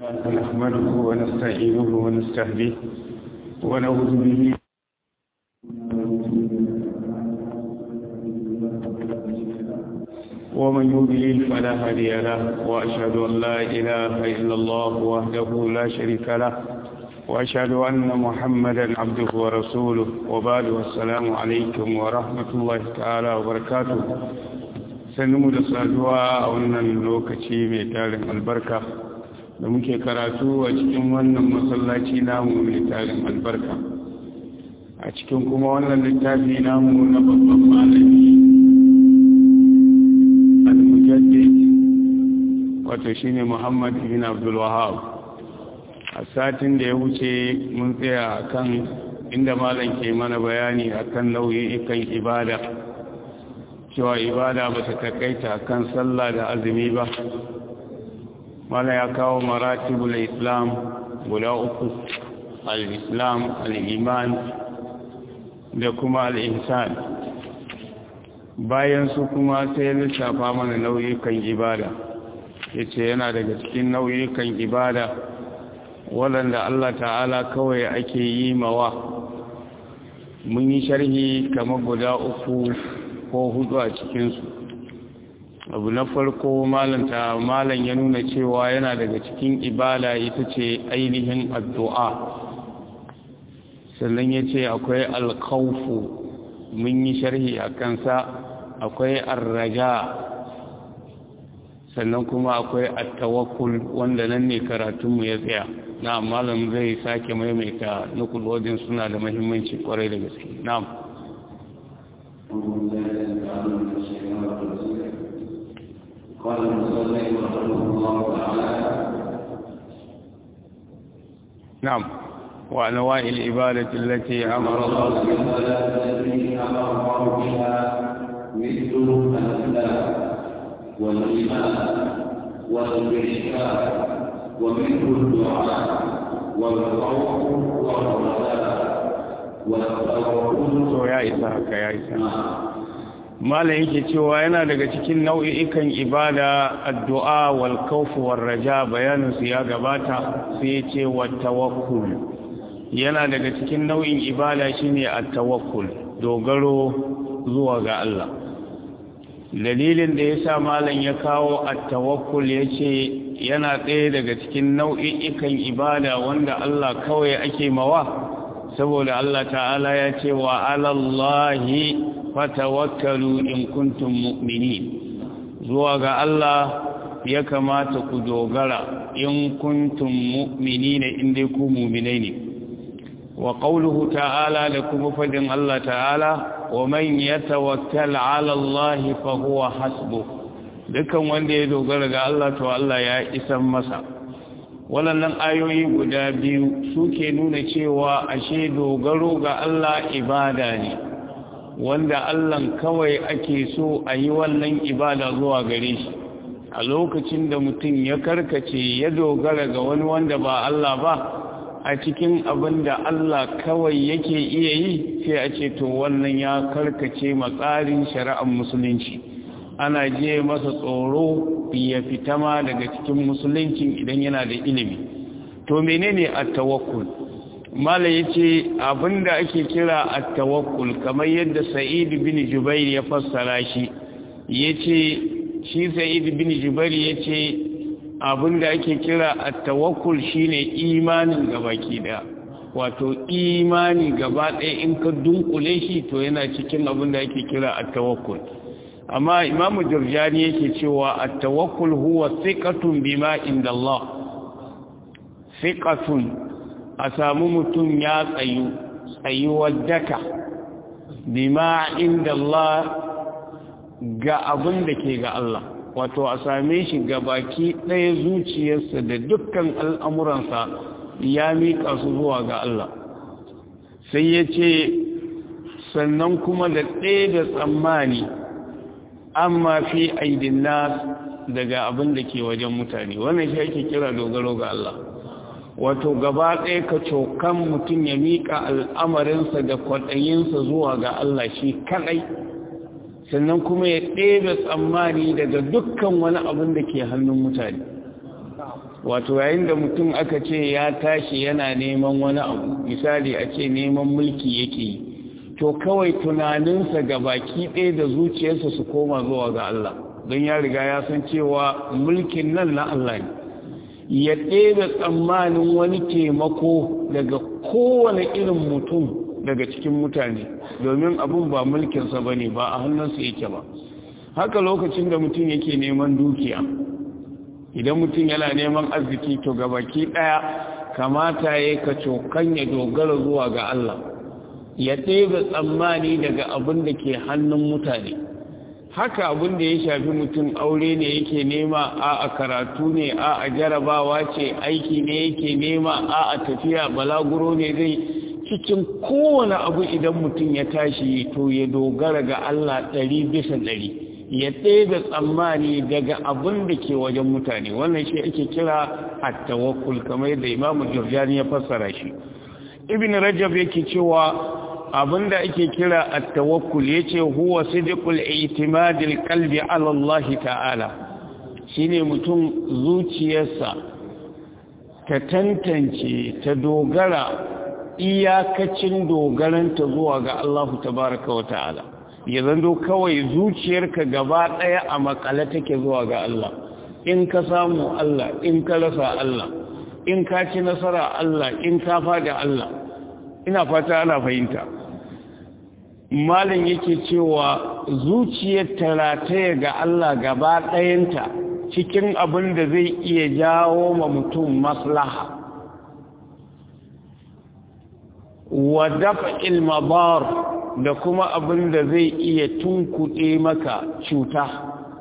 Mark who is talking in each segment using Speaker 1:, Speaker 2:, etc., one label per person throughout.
Speaker 1: نحمده ونستعينه ونستهديه ونعوذ به ومن يضلل فلا هادي له وأشهد أن لا إله إلا الله وحده لا شريك له وأشهد أن محمدا عبده ورسوله وبعد والسلام عليكم ورحمة الله تعالى وبركاته sannu da saduwa a wannan lokaci mai tarin albarka da muke karatu a cikin wannan masallaci namu mai tarin albarka a cikin kuma wannan littafi namu na babban malami al-mujaddid wato shine Muhammad ibn Abdul Wahhab a satin da ya wuce mun tsaya akan inda malam ke mana bayani akan nau'ikan ibada cewa ibada ba ta takaita kan sallah da azumi ba mala ya kawo maratibul islam guda uku al-islam al-iman da kuma al-ihsan bayan su kuma sai lissafa mana nau'ikan ibada yace yana daga cikin nau'ikan ibada waɗanda Allah ta'ala kawai ake yi mawa mun yi sharhi kamar guda uku ko hudu a cikinsu abu na farko malanta malan ya nuna cewa yana daga cikin ibada ita ce ainihin addu'a sannan ya ce akwai alkaufu mun yi sharhi a kansa akwai arraja sannan kuma akwai attawakul wanda nan ne karatunmu ya tsaya na malam zai sake maimaita nukulodin suna da mahimmanci kwarai da gaske na'am
Speaker 2: قال المصلي رحمه الله تعالى
Speaker 1: نعم وأنواع العبادة التي أمر الله
Speaker 2: التي أمر الله بها مثل الإسلام والإيمان والإشراك ومثل الدعاء والخوف والرجاء والتوكل
Speaker 1: to ya isa haka ya isa malam yake cewa yana daga cikin nau'ikan ibada addu'a wal khawf war raja bayanin su ya gabata sai ya ce wat tawakkul yana daga cikin nau'in ibada shine at tawakkul dogaro zuwa ga Allah dalilin da yasa malam ya kawo at tawakkul yace yana ɗaya daga cikin nau'ikan ibada wanda Allah kawai ake mawa saboda Allah ta'ala ya ce wa alallahi fatawakkalu in kuntum mu'minin zuwa ga Allah ya kamata ku dogara in kuntum mu'minina in dai ku mu'minai ne wa qawluhu ta'ala da kuma fadin Allah ta'ala wa man yatawakkal 'ala Allah fa huwa hasbuh dukan wanda ya dogara ga Allah to Allah ya isan masa waɗannan ayoyi guda biyu suke nuna cewa ashe dogaro ga Allah ibada ne wanda Allah kawai ake so a yi wannan ibada zuwa gare shi a lokacin da mutum ya karkace ya dogara ga wani wanda ba Allah ba a cikin abin da Allah kawai yake iya yi sai a ce to wannan ya karkace matsarin shari'ar musulunci ana je masa tsoro ya fita ma daga cikin musulunci idan yana da ilimi to menene at-tawakkul mala yace abinda ake kira at-tawakkul kamar yadda sa'id bin jubair ya fassara shi yace shi sa'id bin jubair yace abinda ake kira at-tawakkul shine imanin gabaki daya wato imani gaba ɗaya in ka dunkule shi to yana cikin abinda ake kira at-tawakkul amma imamu jurjani yake cewa at-tawakkul huwa thiqatun bima inda Allah thiqatun a samu mutum ya tsayu tsayuwar daka bima inda Allah ga abin da ke ga Allah wato a same shi ga baki ɗaya zuciyarsa da dukkan al'amuransa ya miƙa su zuwa ga Allah sai ya ce sannan kuma da ɗaya da tsammani amma fi aidin nas daga abin da ke wajen mutane wannan shi ake kira dogaro ga Allah wato gaba ɗaya ka cokan mutum ya miƙa al'amarinsa da kwaɗayinsa zuwa ga Allah shi kaɗai sannan kuma ya ɗebe tsammani daga dukkan wani abin da ke hannun mutane wato yayin da mutum aka ce ya tashi yana neman wani abu misali a ce neman mulki yake yi to kawai tunaninsa ga baki ɗaya da zuciyarsa su koma zuwa ga Allah don ya riga ya san cewa mulkin nan na Allah ne ya ɗebe tsammanin wani taimako daga kowane irin mutum daga cikin mutane domin abin ba mulkinsa ba ne ba a hannunsa yake ba haka lokacin da mutum yake neman dukiya idan mutum yana neman arziki to gabaki ɗaya kamata ya ka cokan ya dogara zuwa ga Allah ya ɗebe tsammani daga abin da ke hannun mutane haka abin da ya shafi mutum aure ne yake nema a a karatu ne a a jarabawa ce aiki ne yake nema a a tafiya balaguro ne zai cikin kowane abu idan mutum ya tashi to ya dogara ga Allah ɗari bisa ɗari ya ɗebe tsammani daga abin da ke wajen mutane wannan shi ake kira at-tawakkul kamar yadda Imam Jurjani ya fassara shi Ibn Rajab yake cewa abinda ake kira at-tawakkul yace huwa sidqul i'timad al-qalbi ala Allah ta'ala shine mutum zuciyarsa ta tantance ta dogara iyakacin dogaranta zuwa ga Allah tabaaraka wa ta'ala ya zando kawai zuciyarka gaba daya a makale take zuwa ga Allah in ka samu Allah in ka rasa Allah in ka ci nasara Allah in ka fada Allah ina fata ana fahimta malin yake cewa zuciyar tarataya ga Allah gaba ɗayanta cikin abin da zai iya jawo ma mutum maslaha wa dafa ilmabar da kuma abin da zai iya tunkuɗe maka cuta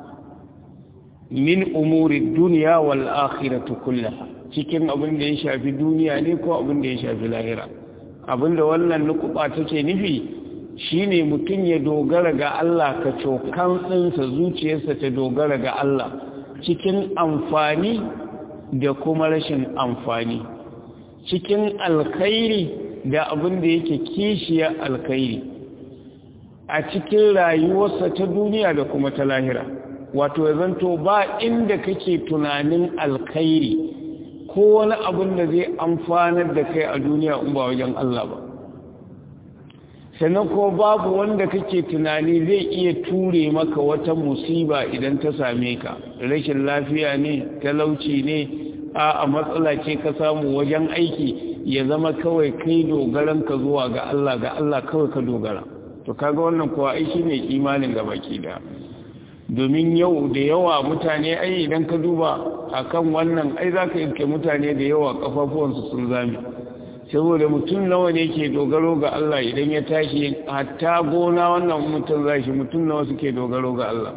Speaker 1: min umuri duniya wal akhiratu kullaha cikin abin da ya shafi duniya ne ko abin da ya shafi lahira abin da wannan nukuba take nufi shine mutum ya dogara ga Allah ka cokan tsinsa zuciyarsa ta dogara ga Allah cikin amfani da kuma rashin amfani cikin alkhairi da abin da yake kishiya alkhairi a cikin rayuwarsa ta duniya da kuma ta lahira wato ya zanto ba inda kake tunanin alkhairi ko wani abin da zai amfanar da kai a duniya in ba wajen Allah ba sannan ko babu wanda kake tunani zai iya ture maka wata musiba idan ta same ka rashin lafiya ne talauci ne a a matsala ce ka samu wajen aiki ya zama kawai kai dogaran ka zuwa ga Allah ga Allah kawai ka dogara to kaga wannan kuwa ai shine imanin ga baki da domin yau da yawa mutane ai idan ka duba akan wannan ai zaka yanke mutane da yawa kafafuwansu sun zame saboda mutum nawa ne ke dogaro ga Allah idan ya tashi hatta gona wannan mutum zashi mutum nawa suke dogaro ga Allah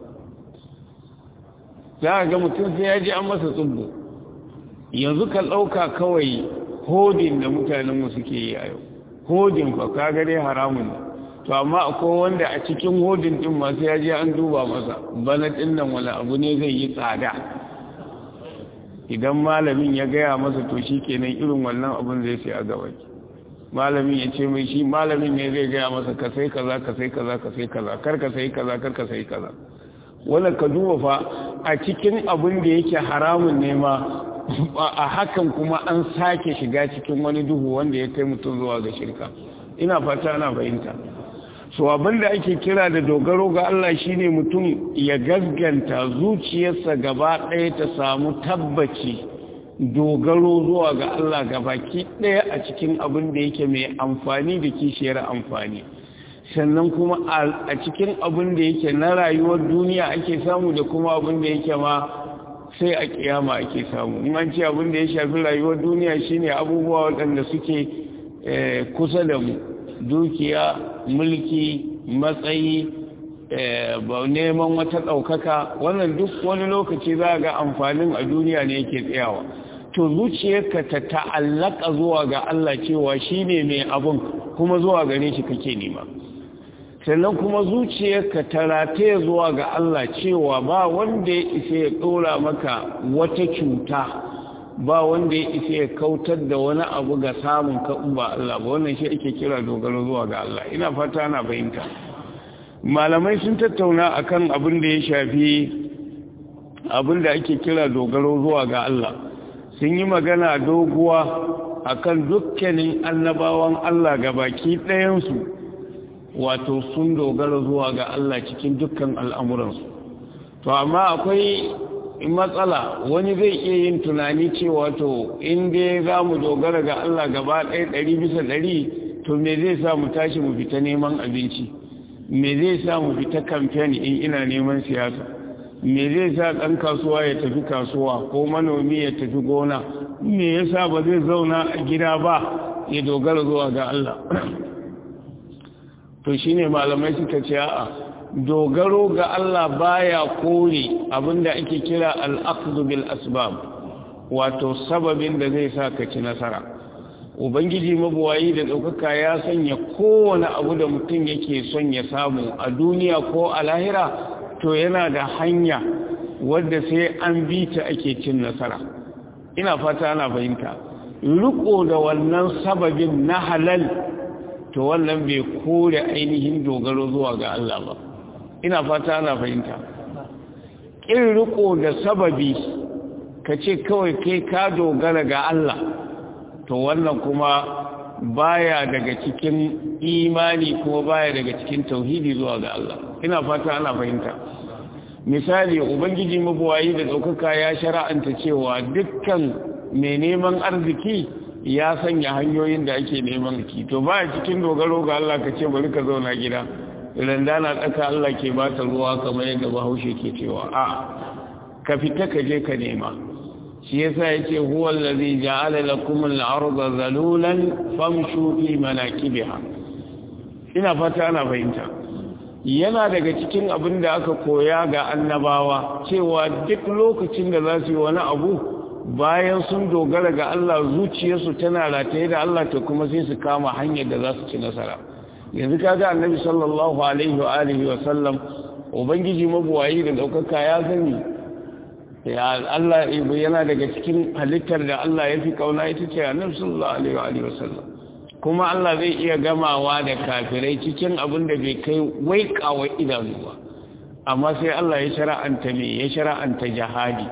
Speaker 1: za ga mutum sai ya ji an masa tsubbu yanzu ka ɗauka kawai hodin da mutanenmu suke yi a yau hodin fa ka dai haramun ne to amma akwai wanda a cikin hodin ɗin masu ya je an duba masa bana ɗin nan wani abu ne zai yi tsada idan malamin ya gaya masa to shi kenan irin wannan abin zai sai a gaba malamin ya ce mai shi malamin ne zai gaya masa ka sai kaza ka sai kaza ka sai kaza kar ka sai kaza kar ka sai kaza wannan ka duba fa a cikin abin da yake haramun ne ma a hakan kuma an sake shiga cikin wani duhu wanda ya kai mutum zuwa ga shirka ina fata ana fahimta so abinda ake kira da dogaro ga Allah shine mutum ya gaskanta zuciyarsa gaba ɗaya ta samu tabbaci dogaro zuwa ga Allah gabaki ɗaya a cikin abin da yake mai amfani da kishiyar amfani sannan kuma a cikin abin da yake na rayuwar duniya ake samu da kuma abin da yake ma sai a kiyama ake samu in an ce abin da ya shafi rayuwar duniya shine abubuwa waɗanda suke kusa da mu dukiya mulki matsayi neman wata ɗaukaka wannan duk wani lokaci za ga amfanin a duniya ne yake tsayawa to zuciyarka ta ta'allaka zuwa ga Allah cewa shi ne mai abun kuma zuwa gare shi kake nema sannan kuma zuciyarka ta rataye zuwa ga Allah cewa ba wanda ya isa ya ɗora maka wata cuta ba wanda ya isa ya kautar da wani abu ga samun ka ba Allah ba wannan shi ake kira dogaro zuwa ga Allah ina fata ana fahimta malamai sun tattauna akan abin da ya shafi abin da ake kira dogaro zuwa ga Allah sun yi magana doguwa akan dukkanin annabawan Allah ga baki ɗayansu wato sun dogara zuwa ga Allah cikin dukkan al'amuransu to amma akwai matsala wani zai iya yin tunani cewa to inda za mu dogara ga Allah gaba ɗaya ɗari bisa ɗari to me zai sa mu tashi mu fita neman abinci me zai sa mu fita kamfen in ina neman siyasa me zai sa ɗan kasuwa ya tafi kasuwa ko manomi ya tafi gona me yasa ba zai zauna a gida ba ya dogara zuwa ga Allah to shine malamai suka ce a'a dogaro ga Allah baya kore abinda ake kira al-aqdu bil asbab wato sababin da zai sa ka ci nasara ubangiji mabuwayi da ɗaukaka ya sanya kowane abu da mutum yake son ya samu a duniya ko a lahira to yana da hanya wadda sai an bi ta ake cin nasara ina fata ana fahimta riko da wannan sababin na halal to wannan bai kore ainihin dogaro zuwa ga Allah ba ina fata ana fahimta ƙin riko da sababi ka ce kawai kai ka dogara ga Allah to wannan kuma baya daga cikin imani kuma baya daga cikin tauhidi zuwa ga Allah ina fata ana fahimta misali ubangiji mabuwayi da ɗaukaka ya shara'anta cewa dukkan mai neman arziki ya sanya hanyoyin da ake neman ki to baya cikin dogaro ga Allah ka ce bari ka zauna gida randa na tsaka Allah ke ba ta ruwa kamar yadda bahaushe ke cewa a ka fita ka je ka nema shi yasa yace huwa allazi ja'ala lakum al-ardha zalulan famshu fi manakibiha ina fata ana fahimta yana daga cikin abin da aka koya ga annabawa cewa duk lokacin da za su yi wani abu bayan sun dogara ga Allah zuciyarsu tana rataye da Allah ta kuma sai su kama hanyar da za su ci nasara yanzu kaga annabi sallallahu alaihi wa alihi wa sallam ubangiji mabuwayi da daukaka ya sani ya Allah yana daga cikin halittar da Allah ya fi kauna ita ce annabi sallallahu alaihi wa alihi wa sallam kuma Allah zai iya gamawa da kafirai cikin abin da bai kai waikawa idanu ba amma sai Allah ya shara'anta me ya shara'anta jihadi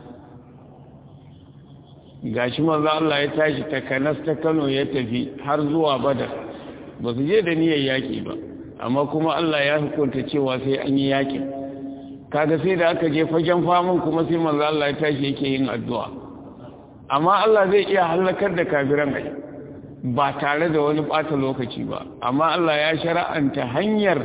Speaker 1: gashi manzo Allah ya tashi ta Kanas ta Kano ya tafi har zuwa Badar ba su je da niyyar yaki ba amma kuma Allah ya hukunta cewa sai an yi yakin kaga sai da aka je fagen famun kuma sai manzo Allah ya tashi yake yin addu'a amma Allah zai iya halakar da kafiran ai ba tare da wani bata lokaci ba amma Allah ya shara'anta hanyar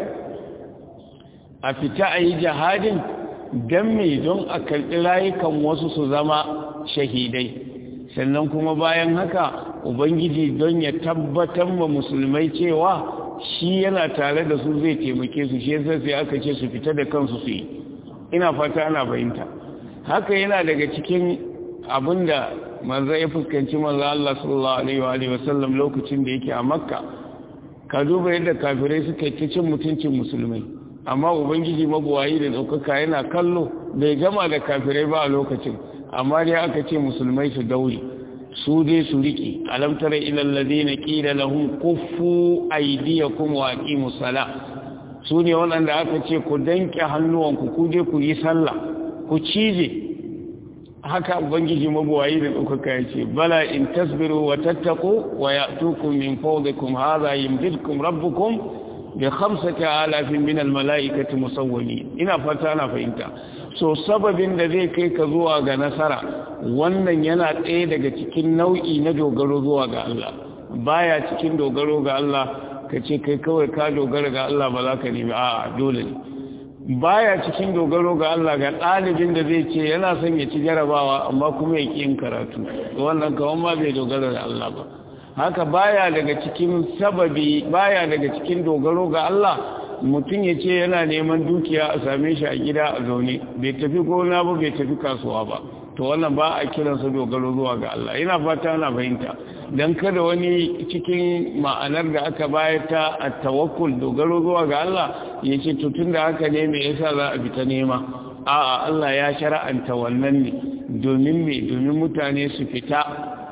Speaker 1: a fita a yi jihadin don me don a karɓi rayukan wasu su zama shahidai sannan kuma bayan haka ubangiji don ya tabbatar ma musulmai cewa shi yana tare da su zai taimake su shi yasa sai aka ce su fita da kansu su yi ina fata ana fahimta haka yana daga cikin abinda manzo ya fuskanci manzo Allah sallallahu alaihi wa sallam lokacin da yake a Makka ka duba yadda kafirai suka yi cin mutuncin musulmai amma ubangiji mabuwayi da daukaka yana kallo bai gama da kafirai ba a lokacin amma dai aka ce musulmai su daure su dai su riƙe alam tara ilal ladina qila lahum kuffu aydiyakum wa aqimus sala su ne waɗanda aka ce ku danke hannuwanku ku dai ku yi sallah ku cije haka ubangiji mabuwayi da ɗaukaka ya ce bala in tasbiru wa tattaku wa ya'tukum min fawdikum hadha yumdidkum rabbukum bi khamsati alafin min al mala'ikati musawwimin ina fata ana fahimta so sababin da zai kai ka zuwa ga nasara wannan yana ɗaya daga cikin nau'i na dogaro zuwa ga Allah baya cikin dogaro ga Allah ka ce kai kawai ka dogara ga Allah ba za ka nemi a'a dole ne baya cikin dogaro ga Allah ga ɗalibin da zai ce yana son ya ci jarabawa amma kuma ya yin karatu wannan kawan ma bai dogara ga Allah ba haka baya daga cikin sababi baya daga cikin dogaro ga Allah mutum ya ce yana neman dukiya a same shi a gida a zaune bai tafi gona ba bai tafi kasuwa ba to wannan ba a kiransa dogaro zuwa ga Allah ina fata ana fahimta dan kada wani cikin ma'anar da aka bayar ta a tawakkul dogaro zuwa ga Allah ya ce to tunda haka ne me yasa za a fita nema a'a Allah ya shara'anta wannan ne domin me domin mutane su fita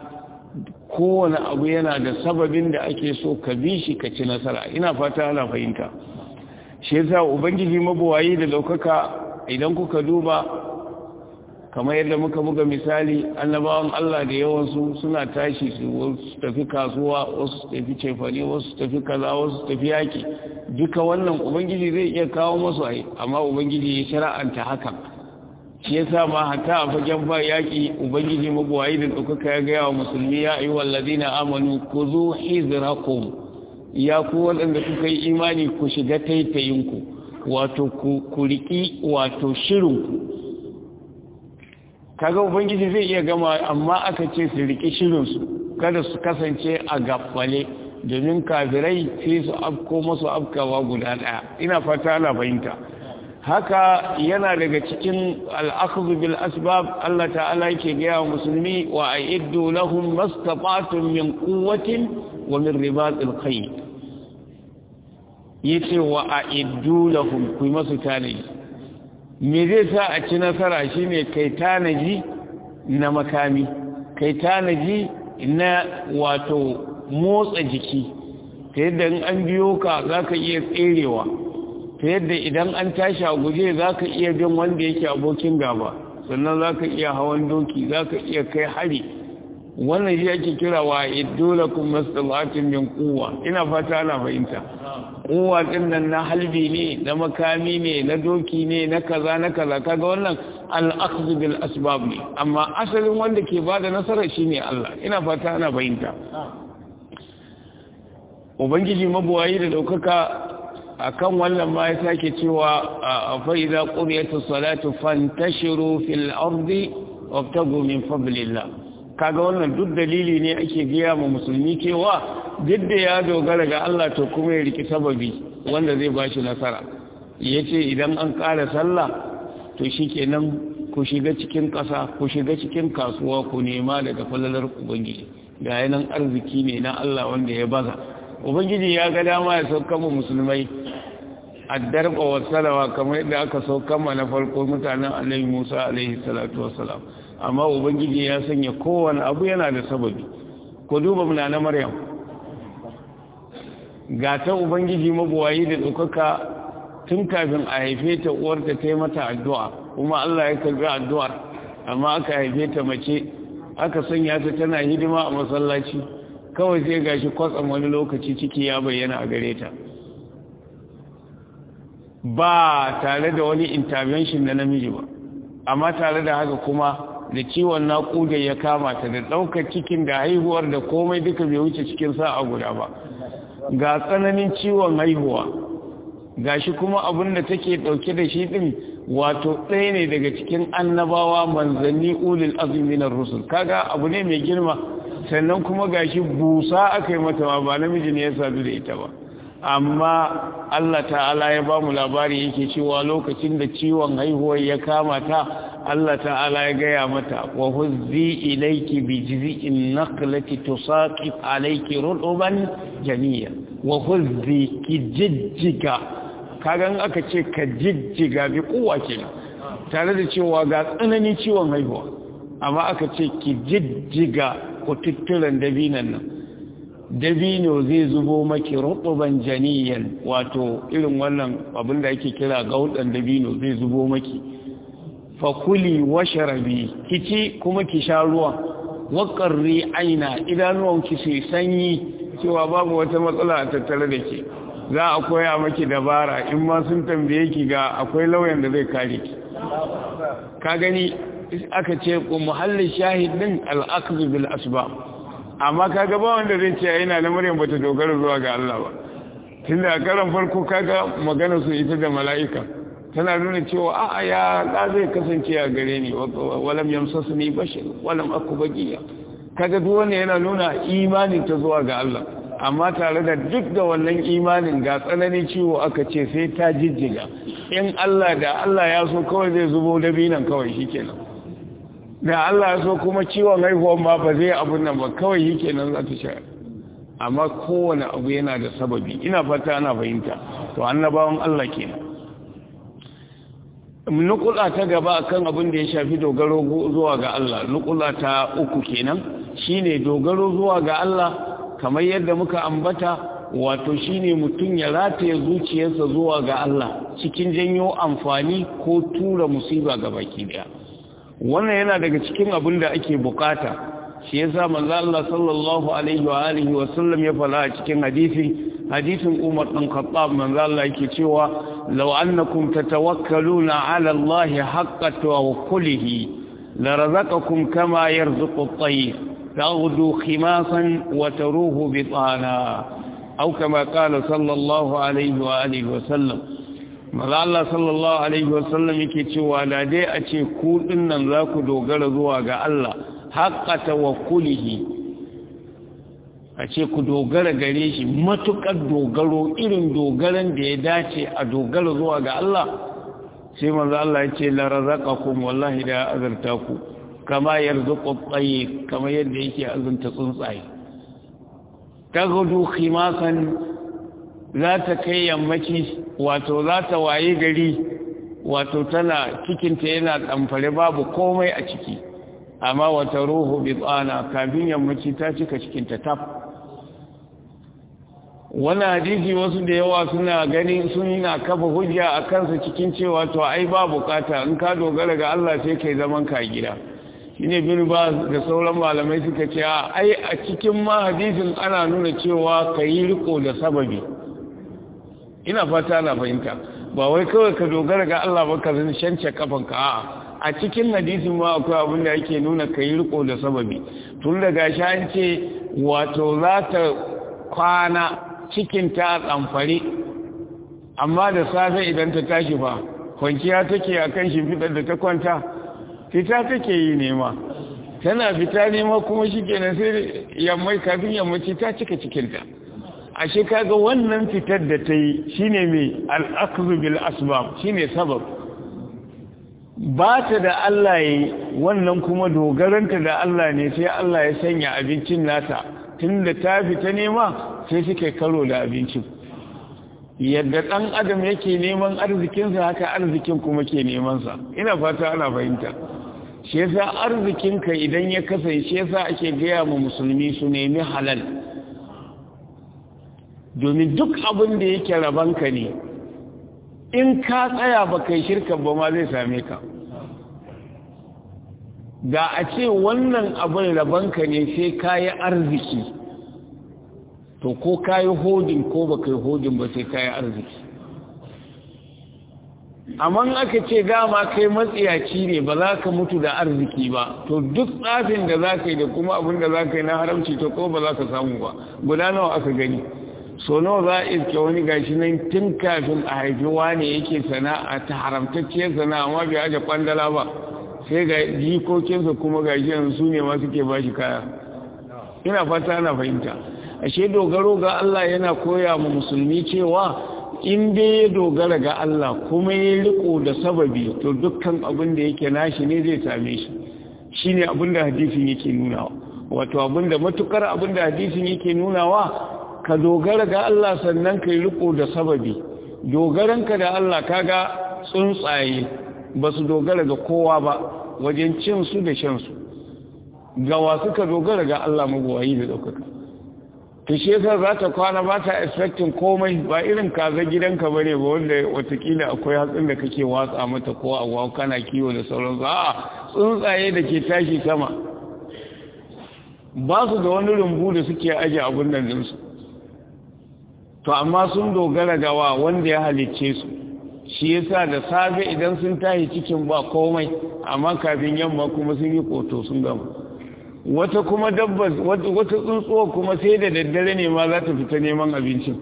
Speaker 1: kowane abu yana da sababin da ake so ka bi shi ka ci nasara ina fata ana fahimta shi yasa ubangiji mabuwayi da daukaka idan kuka duba kamar yadda muka buga misali annabawan Allah da yawansu suna tashi su tafi kasuwa wasu tafi cefane wasu tafi kaza wasu tafi yaki duka wannan ubangiji zai iya kawo masu ai amma ubangiji ya shara'anta hakan shi yasa ma hatta a fagen ba yaki ubangiji magwayi da ɗaukaka ya gaya wa musulmi ya ayi wallazina amanu ku zo hizrakum ya ku waɗanda kuka yi imani ku shiga taitayinku wato ku riƙi wato shirinku kaga ubangiji zai iya gama amma aka ce su riƙi shirinsu kada su kasance a gafale domin kafirai sai su afko masu afkawa guda ɗaya ina fata ana fahimta haka yana daga cikin al'akhdhu bil asbab Allah ta'ala yake gaya wa musulmi wa a'iddu lahum mastata'tum min quwwatin wa min ribatil khayr yace wa a'iddu lahum ku masu tanaji me zai sa a ci nasara shine kai tanaji na makami kai tanaji na wato motsa jiki ta yadda in an biyo ka za ka iya tserewa ta yadda idan an tashi a guje za ka iya bin wanda yake abokin gaba sannan za ka iya hawan doki za ka iya kai hari wannan shi ake kira wa iddola kuma matsalatin min kuwa ina fata ana fahimta kuwa din nan na halbi ne na makami ne na doki ne na kaza na kaza kaga wannan al-akhdhu bil asbab ne amma asalin wanda ke bada nasara shine Allah ina fata ana fahimta ubangiji mabuwayi da daukaka akan wannan ma ya sake cewa fa idza quriyatus salatu fantashiru fil ardi wabtagu min fadlillah kaga wannan duk dalili ne ake gaya ma musulmi cewa duk da ya dogara ga Allah to kuma ya riki sababi wanda zai bashi nasara yace idan an ƙara sallah to shikenan ku shiga cikin ƙasa ku shiga cikin kasuwa ku nema daga falalar ubangiji ga yanan arziki ne na Allah wanda ya baza ubangiji ya ga dama ya sauka mu musulmai addarba wa salawa kamar yadda aka sauka ma na farko mutanen Annabi Musa alaihi salatu wassalam amma ubangiji ya sanya kowane abu yana da sababi ko duba muna na maryam ga ta ubangiji mabuwayi da ɗaukaka tun kafin a haife ta uwarta ta yi mata addu'a kuma allah ya karbi addu'ar amma aka haife ta mace aka sanya ta tana hidima a masallaci kawai sai gashi kwatsam wani lokaci ciki ya bayyana a gare ta ba tare da wani intervention na namiji ba amma tare da haka kuma da ciwon naƙuda ya kama ta da ɗaukar cikin da haihuwar da komai duka bai wuce cikin sa'a guda ba ga tsananin ciwon haihuwa ga shi kuma abin da take ɗauke da shi ɗin wato ɗaya ne daga cikin annabawa manzanni ulil azuminar rusul kaga abu ne mai girma sannan kuma ga shi busa aka yi mata ma ba namiji ne ya sadu da ita ba amma Allah ta'ala ya ba mu labari yake cewa lokacin da ciwon haihuwar ya kama ta Allah ta'ala ya gaya mata wa huzzi ilayki bi jiz'in naqlati tusaqit alayki rutuban janiya wa huzzi ki jijjiga kagan aka ce ka jijjiga bi kuwa kenan tare da cewa ga tsananin ciwon haihuwa amma aka ce ki jijjiga kututturen dabinan nan dabino zai zubo maki rutuban janiyan wato irin wannan abin da ake kira gaudan dabino zai zubo maki fakuli washarabi kici kuma ki sha ruwa waƙarri aina idanuwanki sai sanyi cewa babu wata matsala a tattare da ke za a koya maki dabara in ma sun tambaye ki ga akwai lauyan da zai kare ki ka gani aka ce ku muhallin shahidin al'akzu bil asbab amma kaga ba wanda zai ce yana da maryam bata dogara zuwa ga Allah ba tunda a karan farko kaga magana su ita da mala'ika tana nuna cewa a'a ya da zai kasance a gare ni walam yamsasni bashir walam aku bagiya kaga duk wanda yana nuna imanin ta zuwa ga Allah amma tare da duk da wannan imanin ga tsananin ciwo aka ce sai ta jijjiga in Allah da Allah ya so kawai zai zubo dabinan kawai shikenan da Allah ya so kuma ciwon haihuwan ma ba zai abun nan ba kawai yake nan za ta sha amma kowane abu yana da sababi ina fata ana fahimta to annabawan Allah kenan nukula ta gaba akan abin da ya shafi dogaro zuwa ga Allah nukula ta uku kenan shine dogaro zuwa ga Allah kamar yadda muka ambata wato shine mutum ya rataye zuciyarsa zuwa ga Allah cikin janyo amfani ko tura musiba ga baki daya wannan yana daga cikin abin da ake bukata shi yasa manzo Allah sallallahu alaihi wa alihi wa sallam ya fara a cikin hadisi hadisin Umar bin Khattab manzo Allah yake cewa law annakum tatawakkaluna ala Allah haqqa tawakkulihi la razaqakum kama yarzuqu at-tayr taghdu khimasan wa taruhu bitana aw kama qala sallallahu alaihi wa alihi wa sallam maza Allah sallallahu Alaihi wasallam yake cewa da dai a ce kuɗin nan za ku dogara zuwa ga Allah haƙa tawakkulihi a ce ku dogara gare shi matuƙar dogaro irin dogaran da ya dace a dogara zuwa ga Allah sai maza Allah ya ce larazaka kuma wallahi da azarta ku kama yarzuqu tsaye kama yadda yake azunta tsuntsaye ta gudu khimasan za ta kai yammaci wato za ta waye gari wato tana cikinta yana ɗamfare babu komai a ciki amma wata ruhu bi tsana kafin yammaci ta cika cikinta taf wani hadisi wasu da yawa suna gani sun yana kafa hujja a kansa cikin cewa to ai ba bukata in ka dogara ga Allah sai kai zaman ka gida shine bin ba da sauran malamai suka ce ai a cikin ma hadisin ana nuna cewa ka yi riko da sababi ina fata na fahimta ba wai kawai ka dogara ga Allah ba ka zan shance kafanka a'a a cikin hadisin ma akwai abin da yake nuna ka yi riko da sababi tun da gashi an ce wato za ta kwana cikin ta tsamfare amma da safe idan ta tashi fa kwanciya take a kan shimfiɗar da ta kwanta fita take yi nema tana fita nema kuma shi kenan sai yammai kafin yammaci ta cika cikinta ashe kaga wannan fitar da ta yi shine mai al'akzu bil asbab shine sabab ba ta da Allah yi wannan kuma dogaranta da Allah ne sai Allah ya sanya abincin nata tun da ta fita nema sai suke karo da abincin yadda ɗan adam yake neman arzikinsa haka arzikin kuma ke nemansa ina fata ana fahimta shi yasa arzikinka idan ya kasance shi yasa ake gaya ma musulmi su nemi halal domin duk abin da yake rabanka ne in ka tsaya ba kai shirka ba ma zai same ka da a ce wannan abin rabanka ne sai ka yi arziki to ko ka yi hodin ko ba kai hodin ba sai ka yi arziki amma aka ce dama kai matsiyaci ne ba za ka mutu da arziki ba to duk tsafin da za ka yi da kuma abin da za ka yi na haramci to ko ba za ka samu ba guda nawa aka gani so nawa za a iske wani gashi nan tun kafin a haifi wane yake sana'a ta haramtacciyar sana'a amma bai aje kwandala ba sai ga jikokinsa kuma gashi yanzu su ne ma suke ba shi kaya ina fata ana fahimta ashe dogaro ga Allah yana koya mu musulmi cewa in dai ya dogara ga Allah kuma ya riko da sababi to dukkan abin da yake nashi ne zai same shi shine abin da hadisin yake nunawa wato abin da matukar abin da hadisin yake nunawa ka dogara ga Allah sannan ka yi riko da sababi dogaranka da Allah kaga tsuntsaye ba su dogara ga kowa ba wajen cin su da shan su gawa suka dogara ga Allah mabuwayi da daukaka to shi yasa za ta kwana ba ta expecting komai ba irin kaza gidanka ba ne ba wanda watakila akwai hatsin da kake watsa mata ko agwa kana kiwo da sauransu a tsuntsaye da ke tashi sama ba su da wani rumbu da suke aje abin nan dinsu to amma sun dogara ga wa wanda ya halicce su shi yasa da safe idan sun tashi cikin ba komai amma kafin yamma kuma sun yi koto sun gama wata kuma dabbas wata tsuntsuwa kuma sai da daddare ne ma za ta fita neman abincin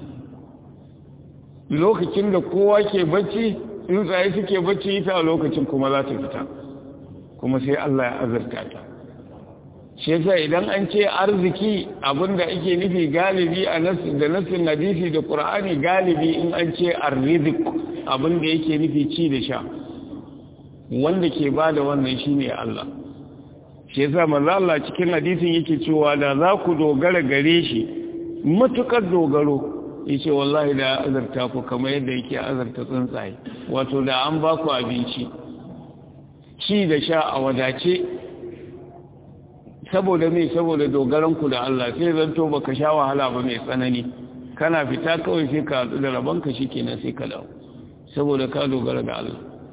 Speaker 1: lokacin da kowa ke bacci tsuntsaye suke bacci ita a lokacin kuma za ta fita kuma sai Allah ya azurta ta shi yasa idan an ce arziki abinda ake nufi galibi a da nassin hadisi da qur'ani galibi in an ce arzik abinda yake nufi ci da sha wanda ke bada wannan shine Allah shi yasa manzo Allah cikin hadisin yake cewa da za ku dogara gare shi matukar dogaro yace wallahi da azarta ku kamar yadda yake azarta tsuntsaye wato da an ba ku abinci ci da sha a wadace saboda me saboda dogaran ku da Allah sai zanto baka sha wahala ba mai tsanani kana fita kawai sai ka hadu da rabon ka shikenan sai ka dawo saboda ka dogara ga Allah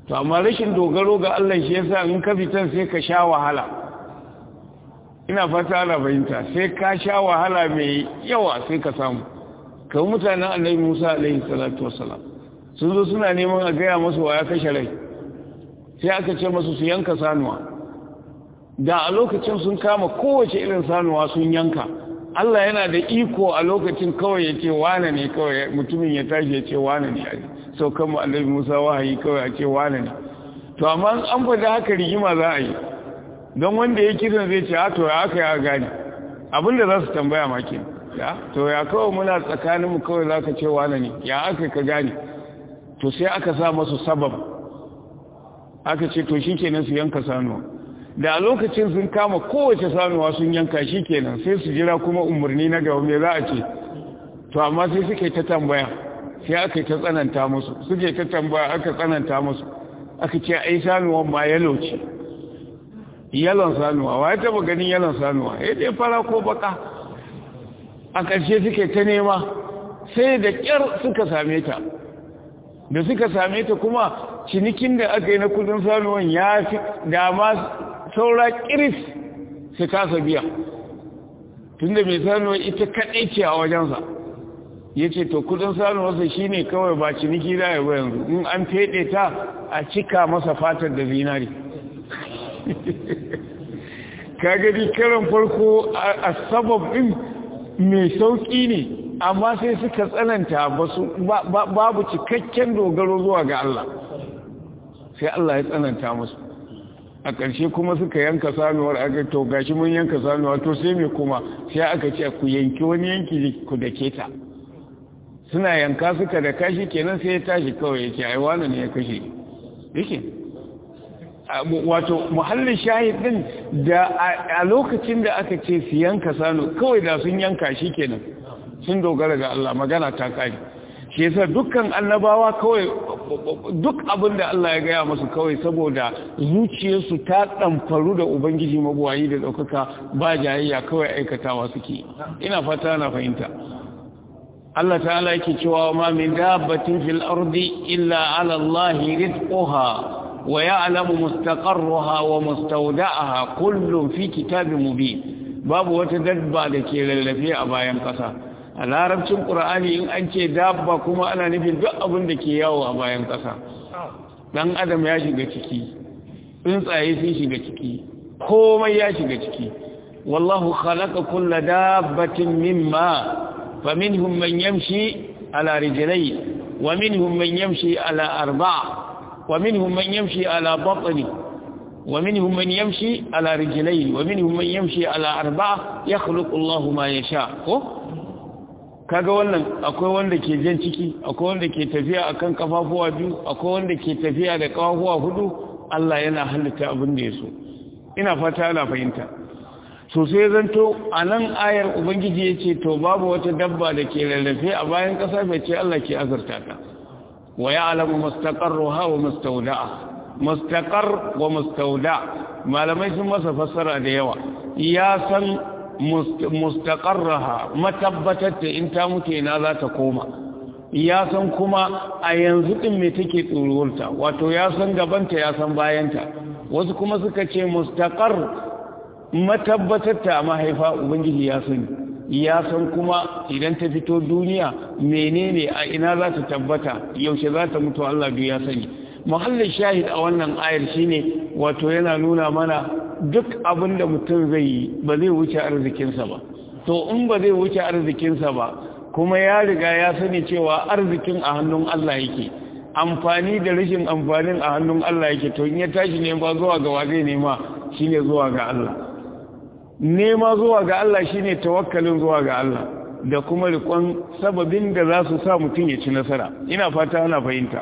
Speaker 1: to amma rashin dogaro ga Allah shi yasa in ka fitan sai ka sha wahala ina fata ana fahimta sai ka sha wahala mai yawa sai ka samu kawai mutanen annabi Musa alaihi salatu wassalam sun zo suna neman a gaya masu wa ya kashe rai sai aka ce masu su yanka sanuwa da a lokacin sun kama kowace irin sanuwa sun yanka Allah yana da iko a lokacin kawai ya ce wane ne kawai mutumin ya tashi ya ce wane ne sau kan annabi Musa wahayi kawai a ce wane ne to amma an faɗa haka rigima za a yi don wanda ya kiran zai ce a to ya aka ya gane abinda za su tambaya maki ya to ya kawai muna tsakaninmu kawai za ka ce wane ne ya aka ka gane to sai aka sa masu sabab aka ce to shi kenan su yanka sanuwa da a lokacin sun kama kowace sanuwa sun yanka shi kenan sai su jira kuma umarni na gaba me za a ce to amma sai suke ta tambaya sai aka ta tsananta musu suke ta tambaya aka tsananta musu aka ce ai sanuwan ma yalo ce yalon sanuwa wa ya taba ganin yalon sanuwa ya dai fara ko baka a ƙarshe suke ta nema sai da ƙyar suka same ta da suka same ta kuma cinikin da aka yi na kudin sanuwan ya fi dama saura kiris su kasa biya tunda mai sanuwa ita kaɗai ce a wajensa ya ce to kudin sanuwarsa shi ne kawai ba ciniki da ya yanzu in an feɗe ta a cika masa fatar da zinari ka gani karan farko a sabab ɗin mai sauƙi ne amma sai suka tsananta babu cikakken dogaro zuwa ga Allah sai Allah ya tsananta musu a ƙarshe kuma suka yanka sanuwar aka to gashi mun yanka sanuwa to sai me kuma sai aka ce ku yanki wani yanki ku da keta suna yanka suka da kashi kenan sai ya tashi kawai ya ce ai wani ne ya kashe yake wato muhallin shahidin da a lokacin da aka ce su yanka sanu kawai da sun yanka shi kenan sun dogara ga Allah magana ta kare shi yasa dukkan annabawa kawai duk abin da Allah ya gaya masu kawai saboda zuciyarsu ta ɗamfaru da ubangiji mabuwayi da ɗaukaka ba jayayya kawai aikatawa suke ina fata na fahimta Allah ta'ala yake cewa ma min dabbatin fil ardi illa ala Allah rizquha wa ya'lamu mustaqarraha wa mustawda'aha kullun fi kitabin mubin babu wata dabba da ke lallafe a bayan ƙasa a larabcin ƙura'ani in an ce dabba kuma ana nufin duk abin da ke yawo a bayan ƙasa ɗan adam ya shiga ciki tsuntsaye sun shiga ciki komai ya shiga ciki wallahu khalaqa kulla dabbatin mimma faminhum man yamshi ala rijlayn wa minhum man yamshi ala arba'a wa minhum man yamshi ala batni ومنهم من يمشي على رجلين ومنهم من يمشي على أربعة يخلق الله ما يشاء kaga wannan akwai wanda ke jan ciki akwai wanda ke tafiya akan kafafuwa biyu akwai wanda ke tafiya da kafafuwa hudu Allah yana halitta abin da ya so ina fata ana fahimta so sai zanto a nan ayar ubangiji ya ce to babu wata dabba da ke rarrafe a bayan ƙasa bai ce Allah ke azurta ta wa ya'lamu mustaqarruha wa mustawda'a mustaqar wa mustawda malamai sun masa fassara da yawa ya san mustaqarraha matabbatar ta in ta mutu ina za ta koma ya san kuma a yanzu din me take tsoruwarta wato ya san gabanta ya san bayanta wasu kuma suka ce mustaqar matabbatar ta mahaifa ubangiji ya sani ya san kuma idan ta fito duniya menene a ina za ta tabbata yaushe za ta mutu Allah biyu ya sani muhallin shahid a wannan ayar shine wato yana nuna mana duk abin da mutum zai yi ba zai wuce arzikinsa ba to in ba zai wuce arzikinsa ba kuma ya riga ya sani cewa arzikin a hannun Allah yake amfani da rashin amfanin a hannun Allah yake to in ya tashi ne ba zuwa ga zai nema shine zuwa ga Allah nema zuwa ga Allah shine tawakkalin zuwa ga Allah da kuma rikon sababin da za su sa mutum ya ci nasara ina fata ana fahimta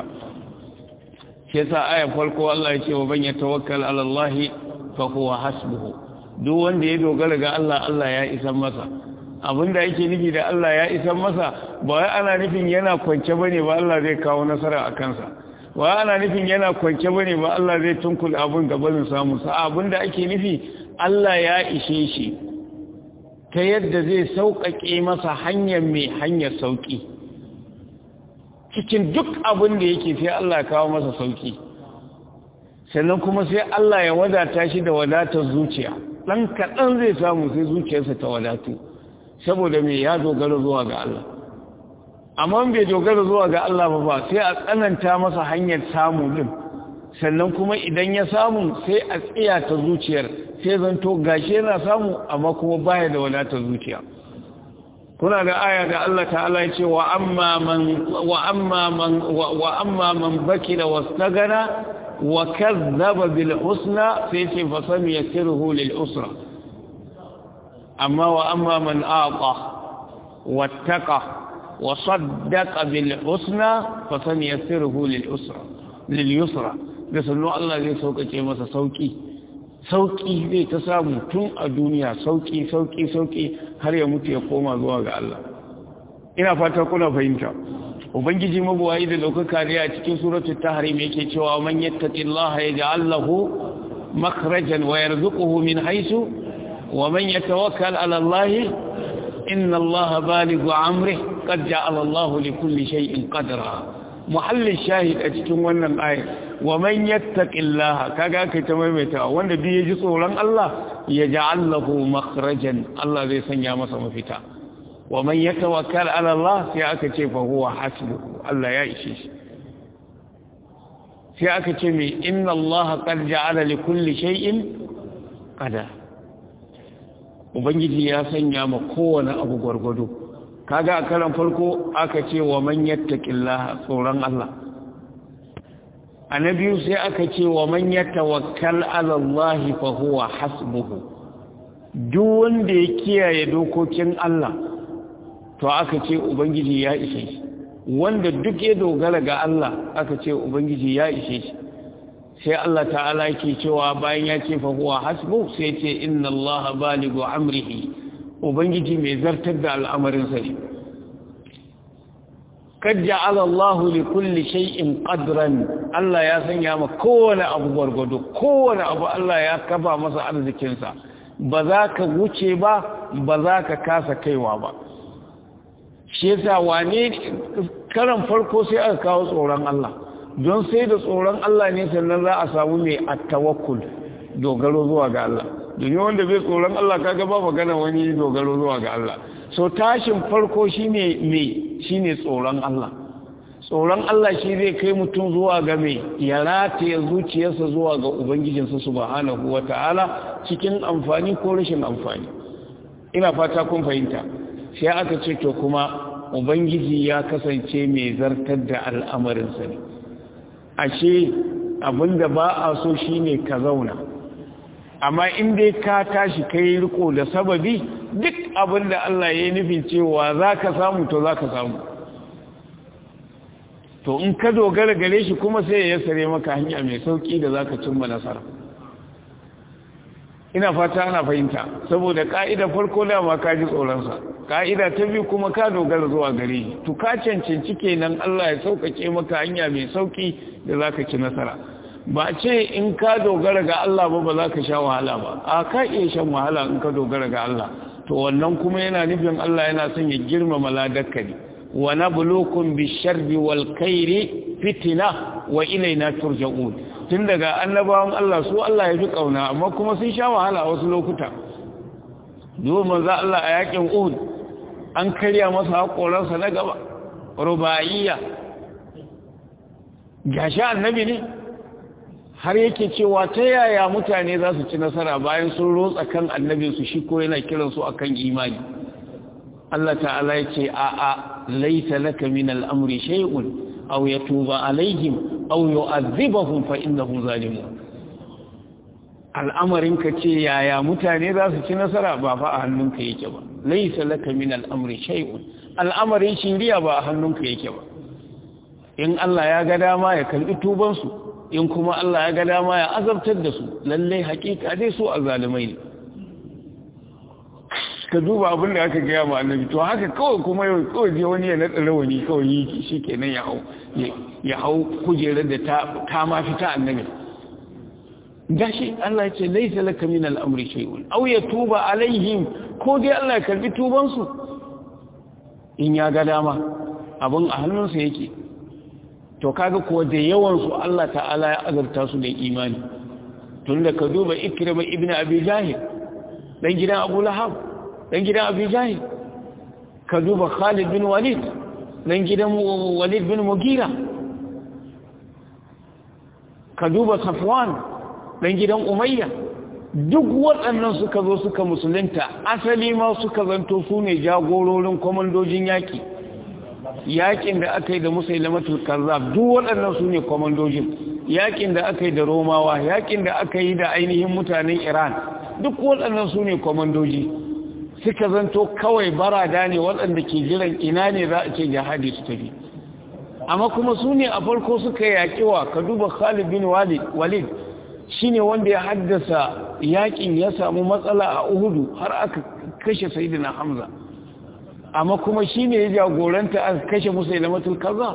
Speaker 1: shi yasa ayan farko Allah ya ce wa ban yatawakkal ala Allah fa huwa hasbuhu duk wanda ya dogara ga Allah Allah ya isa masa abinda yake nufi da Allah ya isa masa ba wai ana nufin yana kwance bane ba Allah zai kawo nasara a kansa ba ana nufin yana kwance bane ba Allah zai tunkul abun gabanin samu sa abinda ake nufi Allah ya ishe shi ta yadda zai sauƙaƙe masa hanyar mai hanyar sauƙi cikin duk abin da yake sai Allah kawo masa sauki sannan kuma sai Allah ya wadata shi da wadatar zuciya ɗan kaɗan zai samu sai zuciyarsa ta wadatu saboda mai ya dogara zuwa ga Allah amma bai dogara zuwa ga Allah ba ba sai a tsananta masa hanyar samu din sannan kuma idan ya samu sai a tsiya ta zuciyar sai zanto gashi yana samu amma kuma baya da wadatar zuciya kuna da aya da Allah ta'ala ya ce wa amma man wa amma man wa amma man bakira wastagana wa kazzaba bil husna sai ce fa sami yasiruhu lil usra amma wa amma man aqa wattaqa wa saddaqa bil husna fa sami yasiruhu lil usra lil yusra da sannu Allah zai sauƙaƙe masa sauƙi sauƙi zai ta samu tun a duniya sauƙi sauƙi sauƙi har ya mutu ya koma zuwa ga Allah ina fata kuna fahimta ubangiji mabuwayi da daukaka ne a cikin suratul tahrim yake cewa man yattaqillaha yaj'al lahu makhrajan wa yarzuquhu min haythu wa man yatawakkal 'ala Allah inna Allah balighu amrihi qad ja'ala Allah li kulli shay'in qadra muhallin shahid a cikin wannan aya wa man yattaqillaha kaga kai ta maimaita wanda duk yaji tsoron Allah ya ja'al lahu makhrajan Allah zai sanya masa mafita wa man yatawakkal ala Allah sai aka ce fa huwa hasbuhu Allah ya ishe shi sai aka ce me inna Allah qad ja'ala li kulli shay'in qada ubangiji ya sanya ma kowane abu gwargwado kaga a karan farko aka ce wa man yattaqillaha tsoron Allah a na biyu sai aka ce wa man ya tawakkal alallahi fa huwa hasbuhu duk wanda ya kiyaye dokokin Allah to aka ce ubangiji ya ishe shi wanda duk ya dogara ga Allah aka ce ubangiji ya ishe shi sai Allah ta'ala yake cewa bayan ya ce fa huwa hasbu sai ce inna Allah baligu amrihi ubangiji mai zartar da al'amarin sa ne kad ja'ala Allah li kulli shay'in qadran Allah ya sanya ma kowane abu gwargwado kowane abu Allah ya kafa masa arzikin sa ba za ka wuce ba ba za ka kasa kaiwa ba shi yasa wane karan farko sai aka kawo tsoron Allah don sai da tsoron Allah ne sannan za a samu mai at-tawakkul dogaro zuwa ga Allah domin wanda bai tsoron Allah kaga ba magana wani dogaro zuwa ga Allah so tashin farko shine me shine tsoron Allah tsoron Allah shi zai kai mutum zuwa ga me ya rataye zuciyarsa zuwa ga ubangijinsa subhanahu wataala cikin amfani ko rashin amfani ina fata kun fahimta sai aka ce to kuma ubangiji ya kasance mai zartar da al'amarinsa ne ashe abinda ba a so shine ka zauna amma in dai ka tashi kai riko da sababi duk abinda Allah ya yi nufin cewa za ka samu to za ka samu to in ka dogara gare shi kuma sai ya sare maka hanya mai sauki da za ka cimma nasara ina fata ana fahimta saboda ka'ida farko dama ka ji tsoronsa ka'ida ta biyu kuma ka dogara zuwa gare shi to ka cancanci kenan Allah ya sauƙaƙe maka hanya mai sauki da za ka ci nasara ba ce in ka dogara ga Allah ba ba za ka sha wahala ba a ka iya shan wahala in ka dogara ga Allah to wannan kuma yana nufin Allah yana son ya girmama ladarka ne wa nabluukum bisharri wal khairi fitna wa ilayna turja'un tun daga annabawan Allah su Allah ya fi kauna amma kuma sun sha wahala a wasu lokuta domin za Allah a yakin Uhud an karya masa haƙoransa na gaba ruba'iyya gashi annabi ne har yake cewa ta yaya mutane za su ci nasara bayan sun rotsa kan annabinsu shi ko yana kiransu akan imani Allah ta'ala ya ce a'a laisa laka min al'amri shay'un aw yatuba alaihim aw yu'adhibahum fa innahum zalimun al'amarin ka ce yaya mutane za su ci nasara ba fa a hannunka yake ba laisa laka min al'amri shay'un al'amarin shiriya ba a hannunka yake ba in Allah ya ga dama ya kalbi tuban su in kuma Allah ya ga dama ya azabtar da su lalle hakika dai su azalimai ne ka duba abin da aka gaya ma annabi to haka kawai kuma yau kawai je wani ya naɗa rawani kawai yi shi kenan ya hau ya hau kujerar da ta ma fita annabi gashi Allah ya ce laisa laka min al'amri shay'un aw yatuba alaihim ko dai Allah ya karbi tuban su in ya ga dama abin a hannunsa yake to kaga kuwa da yawansu Allah ta'ala ya azurta su da imani tun da ka duba ikirma ibn abi jahil dan gidan abu lahab dan gidan abi jahil ka duba khalid bin walid dan gidan walid bin mugira ka duba safwan dan gidan umayya duk waɗannan suka zo suka musulunta asali ma suka zanto su ne jagororin kwamandojin yaƙi yaƙin da aka yi da musailamatul kazzab duk waɗannan su ne kwamandojin yaƙin da aka yi da romawa yaƙin da aka yi da ainihin mutanen iran duk waɗannan su ne kwamandoji suka zanto kawai barada ne waɗanda ke jiran ina ne za a ce jihadi su tafi amma kuma su ne a farko suka yaƙi wa ka duba khalid bin walid shi ne wanda ya haddasa yaƙin ya samu matsala a uhudu har aka kashe sayidina hamza amma kuma shi ne ya jagoranta aka kashe musailamatul kaza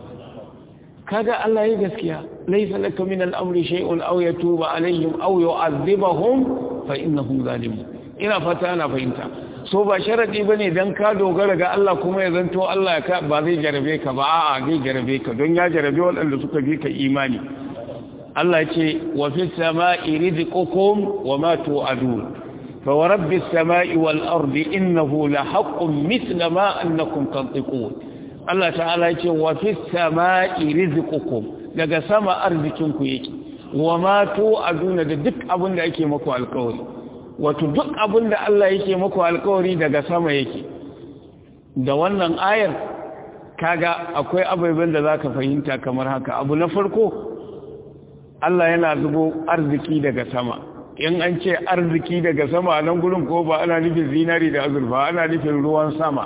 Speaker 1: kaga Allah ya gaskiya laysa laka min al-amri shay'un aw yatuba alaihim aw yu'adhibahum fa innahum zalimun ina fata ana fahimta so ba sharadi bane dan ka dogara ga Allah kuma ya zanto Allah ka ba zai jarabe ka ba a'a zai jarabe ka don ya jarabe waɗanda suka bi ka imani Allah ce wa fis sama'i rizqukum wa ma tu'adun fa wa rabbis sama'i wal ardi innahu la haqqun mithla ma annakum tantiqun Allah ta'ala ce wa fis sama'i rizqukum daga sama arzikinku yake wa ma tu'aduna da duk abin da ake muku alƙawari wato duk abin da Allah yake muku alƙawari daga sama yake da wannan ayar kaga akwai abubuwan da zaka fahimta kamar haka abu na farko Allah yana zubo arziki daga sama in an ce arziki daga sama a nan gurin ko ba ana nufin zinari da azurfa ana nufin ruwan sama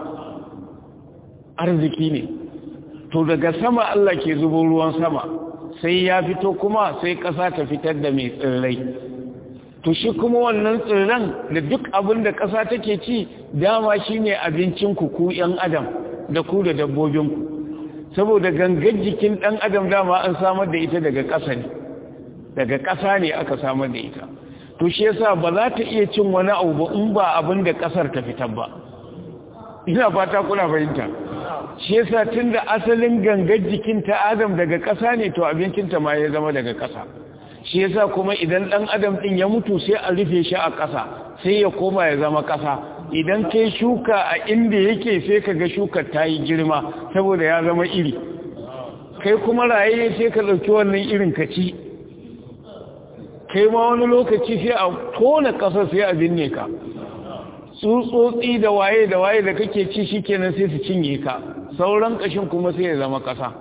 Speaker 1: arziki ne to daga sama Allah ke zubo ruwan sama sai ya fito kuma sai ƙasa ta fitar da mai tsirrai to shi kuma wannan tsirran da duk abin da ƙasa take ci dama shi ne abincinku ku ‘yan adam da ku da dabbobinku saboda gangan jikin ɗan adam dama an samar da ita daga ƙasa ne daga ƙasa ne aka samar da ita to shi yasa ba za ta iya cin wani abu ba in ba abin da ƙasar ta fitar ba ina fata kuna fahimta shi yasa tunda asalin gangar jikin ta adam daga ƙasa ne to abincinta ma ya zama daga ƙasa shi yasa kuma idan ɗan adam ɗin ya mutu sai a rufe shi a ƙasa sai ya koma ya zama ƙasa idan kai shuka a inda yake sai ka ga shukar ta yi girma saboda ya zama iri kai kuma raye sai ka ɗauki wannan irin ka ci kai ma wani lokaci sai a tona ƙasa sai a binne ka tsutsotsi da waye da waye da kake ci shikenan sai su cinye ka sauran kashin kuma sai ya zama kasa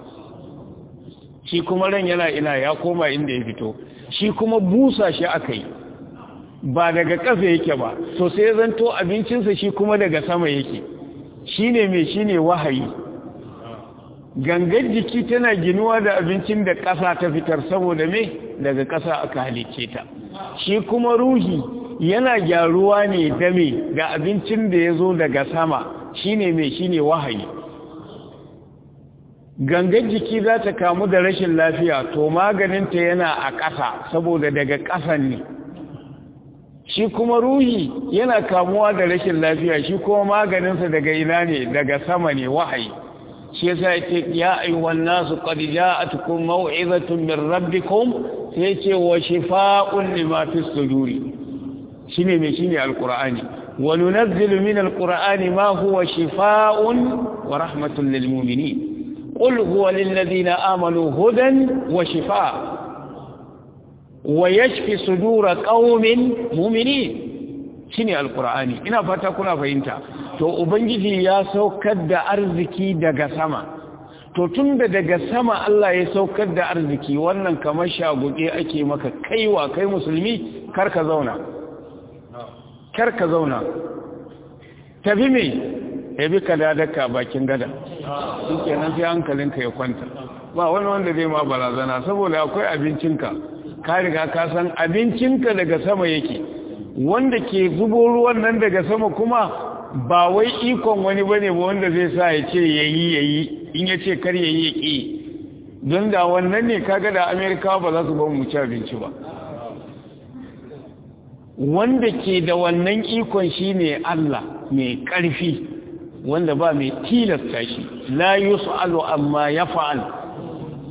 Speaker 1: shi kuma ran yana ina ya koma inda ya fito shi kuma busa shi aka yi ba daga ƙasa yake ba to sai ya zanto abincinsa shi kuma daga sama yake shi ne mai shi ne wahayi gangan jiki tana ginuwa da abincin da ƙasa ta fitar saboda me daga ƙasa aka halicce ta shi kuma ruhi yana gyaruwa ne da me da abincin da ya zo daga sama shine mai shine wahayi gangan jiki za ta kamu da rashin lafiya to maganinta yana a ƙasa saboda daga ƙasan ne shi kuma ruhi yana kamuwa da rashin lafiya shi kuma maganinsa daga ina ne daga sama ne wahayi shi yasa yace ya ayyuhan nasu qad ja'atukum maw'izatun min rabbikum sai yace wa shifaa'un lima fis suduri shine me shine alqur'ani wa nunazzilu min alqur'ani ma huwa shifaa'un wa rahmatun lil mu'minin qul huwa lil ladina amanu hudan wa shifaa' wa yashfi sudura qaumin mu'minin shine alqur'ani ina fata kuna fahimta to ubangiji ya saukar da arziki daga sama to tunda daga sama Allah ya saukar da arziki wannan kamar shagude ake maka kaiwa kai musulmi karka zauna karka zauna tafi me yabi ka dadaka bakin gada shikenan sai hankalinka ya kwanta ba wani wanda zai ma barazana saboda akwai abincinka ka riga ka san abincinka daga sama yake wanda ke zubo ruwan nan daga sama kuma ba wai ikon wani bane ba wanda zai sa ya ce yayi yayi in ya ce kar yayi ya ƙi don da wannan ne kaga da amerika ba za su ba mu ci abinci ba wanda ke da wannan ikon shine Allah mai ƙarfi wanda ba mai tilasta shi la yus'alu amma yaf'al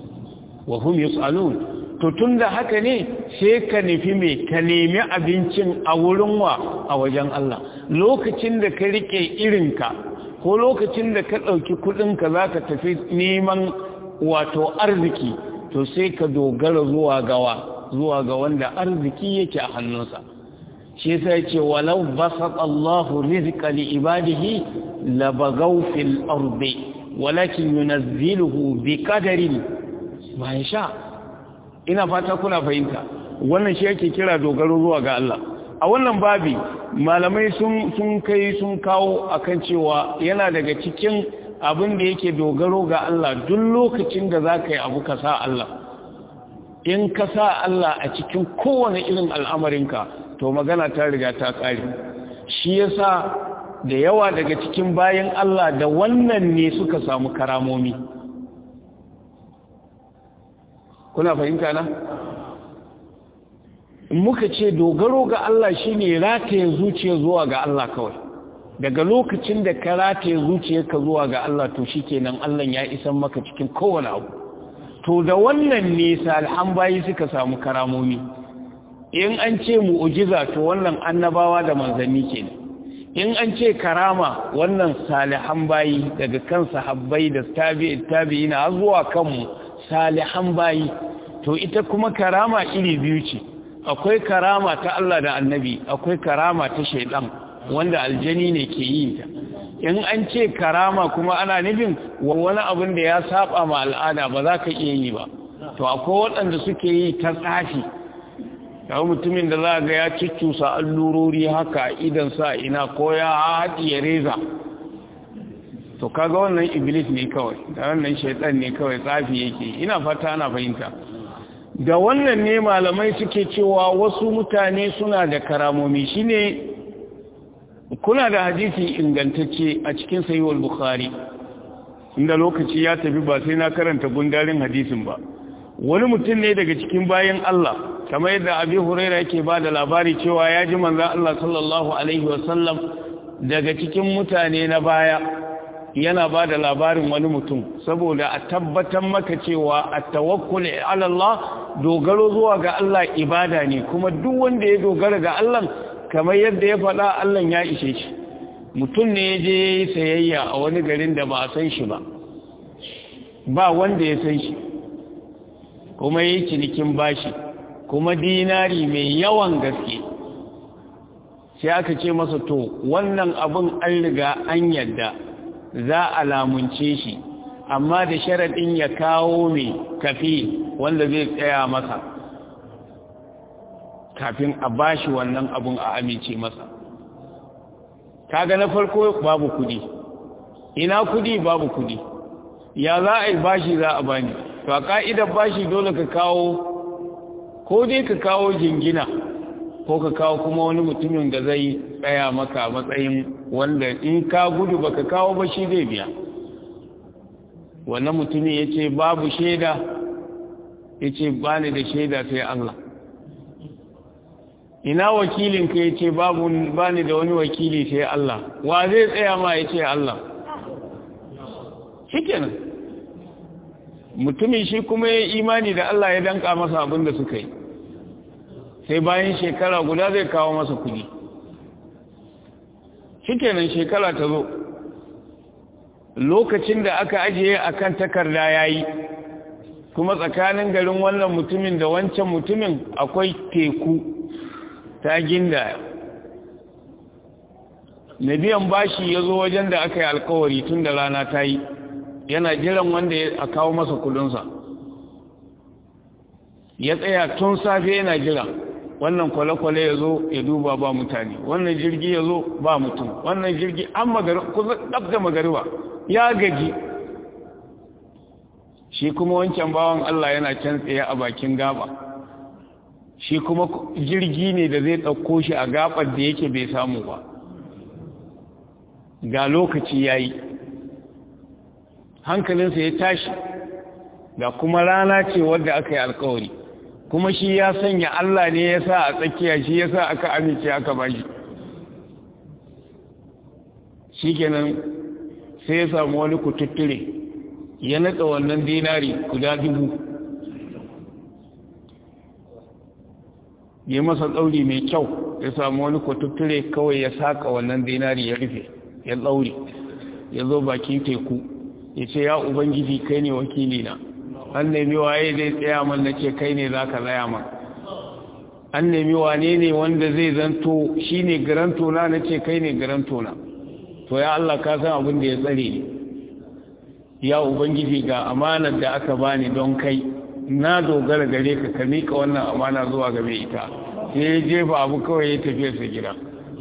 Speaker 1: wa hum yus'alun to tunda haka ne sai ka nufi me ka nemi abincin a wurin wa a wajen Allah lokacin da ka rike irinka ko lokacin da ka ɗauki kuɗinka za ka tafi neman wato arziki to sai ka dogara zuwa gawa zuwa ga wanda arziki yake a hannunsa shi sai ce walau basat Allahu rizqa li ibadihi labagaw fil ardi walakin yunazziluhu bi qadarin ma yasha ina fata kuna fahimta wannan shi yake kira dogaro zuwa ga Allah a wannan babi malamai sun sun kai sun kawo akan cewa yana daga cikin abin da yake dogaro ga Allah duk lokacin da zaka yi abu ka sa Allah in ka sa Allah a cikin kowane irin al'amarinka to magana ta riga ta ƙare shi yasa da yawa daga cikin bayan Allah da wannan ne suka samu karamomi kuna fahimta na muka ce dogaro ga Allah shine rataye zuciya zuwa ga Allah kawai daga lokacin da ka rataye zuciyarka zuwa ga Allah to shikenan Allah ya isan maka cikin kowane abu to da wannan ne salihan bayi suka samu karamomi in an ce mu'ujiza to wannan annabawa da manzanni kenan in an ce karama wannan salihan bayi daga kan sahabbai da tabi'i tabi'ina har zuwa kanmu salihan bayi to ita kuma karama iri biyu ce akwai karama ta Allah da annabi akwai karama ta shaidan wanda aljani ne ke yi ta in an ce karama kuma ana nufin wani abin da ya saba ma al'ada ba za ka iya yi ba to akwai waɗanda suke yi ta tsafi yawon mutumin da za ga ya cuccusa allurori haka idan sa ina ko ya haɗiye reza to kaga wannan iblis ne kawai da wannan shaitan ne kawai tsafi yake ina fata ana fahimta da wannan ne malamai suke cewa wasu mutane suna da karamomi shine kuna da hadisi ingantacce a cikin sayiwar bukhari inda lokaci ya tafi ba sai na karanta gundarin hadisin ba wani mutum ne daga cikin bayan Allah kamar yadda abi huraira yake ba da labari cewa ya ji manzan Allah sallallahu alaihi wasallam daga cikin mutane na baya yana ba da labarin wani mutum saboda a tabbatar maka cewa a tawakkul ala Allah dogaro zuwa ga Allah ibada ne kuma duk wanda ya dogara ga Allah kamar yadda ya faɗa Allah ya ishe shi mutum ne ya je ya yi sayayya a wani garin da ba a san shi ba ba wanda ya san shi kuma ya yi cinikin bashi kuma dinari mai yawan gaske sai aka ce masa to wannan abin an riga an yadda za a lamunce shi amma da sharaɗin ya kawo mai kafi wanda zai tsaya masa kafin a bashi wannan abun a amince masa kaga na farko babu kudi ina kudi babu kudi ya za a yi bashi za a bani to a ka'idar bashi dole ka kawo ko dai ka kawo jingina ko ka kawo kuma wani mutumin da zai tsaya maka matsayin wanda in ka gudu baka kawo ba shi zai biya wannan mutumin ya ce babu shaida ya ce ba ni da shaida sai Allah ina wakilinka ya ce babu ba ni da wani wakili sai Allah wa zai tsaya ma ya ce Allah shi kenan mutumin shi kuma ya imani da Allah ya danka masa abin da suka yi sai bayan shekara guda zai kawo masa kudi shi kenan shekara ta zo lokacin da aka ajiye a kan takarda ya yi kuma tsakanin garin wannan mutumin da wancan mutumin akwai teku ta ginda na biyan bashi ya zo wajen da aka yi alkawari tun da rana ta yi yana jiran wanda ya kawo masa kudinsa ya tsaya tun safe yana jira wannan kwale-kwale ya zo ya duba ba mutane wannan jirgi ya zo ba mutum wannan jirgi an da magariba ya gaji shi kuma wancan bawan Allah yana can tsaye a bakin gaba shi kuma jirgi ne da zai ɗauko shi a gabar da yake bai samu ba ga lokaci ya yi hankalinsa ya tashi ga kuma rana ce wadda aka yi alkawari kuma shi ya sanya Allah ne ya sa a tsakiya shi ya sa aka amince aka bashi shi kenan sai ya samu wani kututture ya natsa wannan dinari guda dubu ya masa ɗauri mai kyau ya samu wani kwatutture kawai ya saka wannan zinari ya rufe ya ɗauri ya zo bakin teku ya ce ya ubangiji kai ne wakilina an nemi waye zai tsaya man na ce kai ne za ka tsaya man an nemi wane ne wanda zai zanto shi ne garantona na ce kai ne garantona to ya Allah ka san abin da ya tsare ni ya ubangiji ga amanar da aka bani don kai na dogara gare ka ka mika wannan amana zuwa ga mai ita sai ya jefa abu kawai ya tafiya sa gida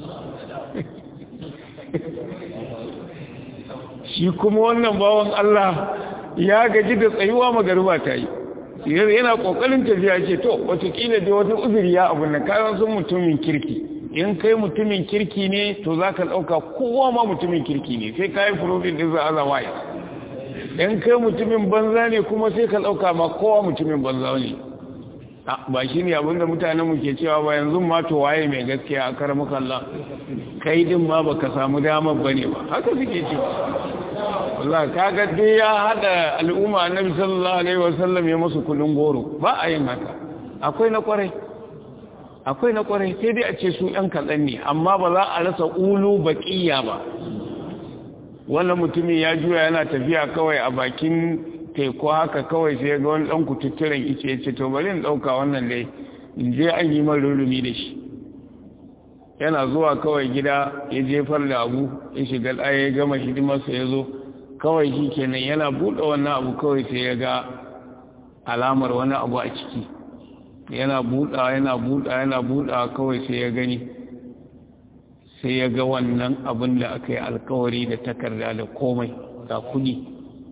Speaker 1: shi kuma wannan bawan Allah ya gaji da tsayuwa magariba ta yi yana kokarin tafiya ce to watakila da wata uzuri ya abu na kayan sun mutumin kirki in kai mutumin kirki ne to za ka ɗauka kowa ma mutumin kirki ne sai ka yi profil ɗin za a zama ya in kai mutumin banza ne kuma sai ka ɗauka ma kowa mutumin banza ne ba shi ne abinda mutane mu ke cewa ba yanzu ma to waye mai gaskiya a kar Allah kai din ma baka samu damar bane ba haka suke cewa Allah kaga dai ya hada al'umma annabi sallallahu alaihi wasallam ya musu kulun goro ba a yin haka akwai na kwarai akwai na kwarai sai dai a ce su yan kaɗan ne amma ba za a rasa ulu baƙiya ba wannan mutumin ya juya yana tafiya kawai a bakin teku haka kawai sai ga wani ɗan kututturen ice ya ce to bari in ɗauka wannan dai in je an yi man rurumi da shi yana zuwa kawai gida ya jefar da abu ya shiga ɗaya ya gama hidimarsa ya zo kawai shi kenan yana buɗe wannan abu kawai sai ya ga alamar wani abu a ciki yana buɗa yana buɗa yana buɗa kawai sai ya gani sai ya ga wannan abin da aka yi alkawari da takarda da komai ga kudi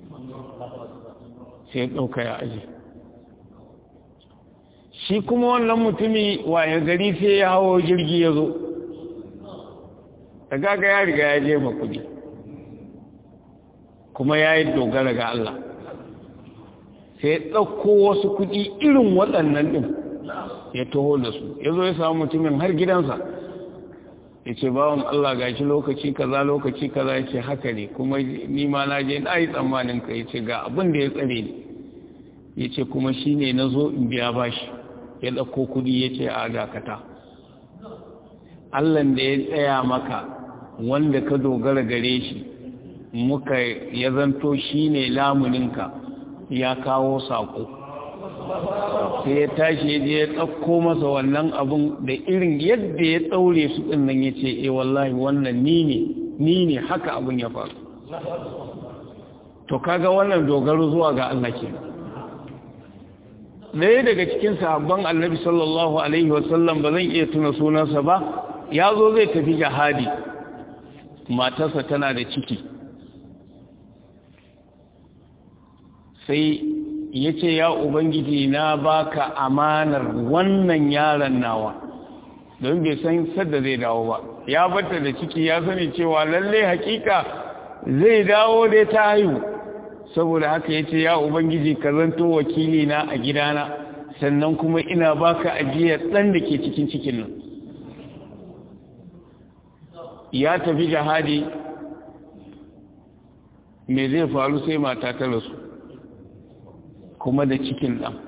Speaker 1: sai ya ɗauka ya aji shi kuma wannan mutumi waye gari sai ya hawo jirgi ya zo da gaga ya riga ya jefa kudi kuma ya yi dogara ga Allah sai ya ɗauko wasu kudi irin waɗannan ɗin ya taho da su ya zo ya samu mutumin har gidansa ya ce bawan Allah ga shi lokaci kaza lokaci kaza ya ce haka ne kuma nima na je na yi tsammanin ka ya ce ga abin da ya tsare ni ya ce kuma shi ne na zo in biya bashi ya ɗauko kudi ya ce a dakata Allahn da ya tsaya maka wanda ka dogara gare shi muka ya zanto shi ne lamuninka ya kawo saƙo sai ya tashi ya je ya ɗauko masa wannan abun da irin yadda ya ɗaure su ɗin nan ya ce e wallahi wannan ni ne ni ne haka abun ya faru to kaga wannan dogaro zuwa ga Allah ke ɗaya daga cikin sahabban annabi sallallahu alaihi wasallam ba zan iya tuna sunansa ba ya zo zai tafi jihadi matarsa tana da ciki sai ya ce ya ubangiji na baka amanar wannan yaron nawa don bai san sadda zai dawo ba ya bata da ciki ya sani cewa lalle hakika zai dawo dai ta haihu saboda haka ya ce ya ubangiji ka zanto wakili na a gidana sannan kuma ina baka ajiyar ɗan da ke cikin cikin nan ya tafi jihadi me zai faru sai mata ta rasu kuma da cikin ɗan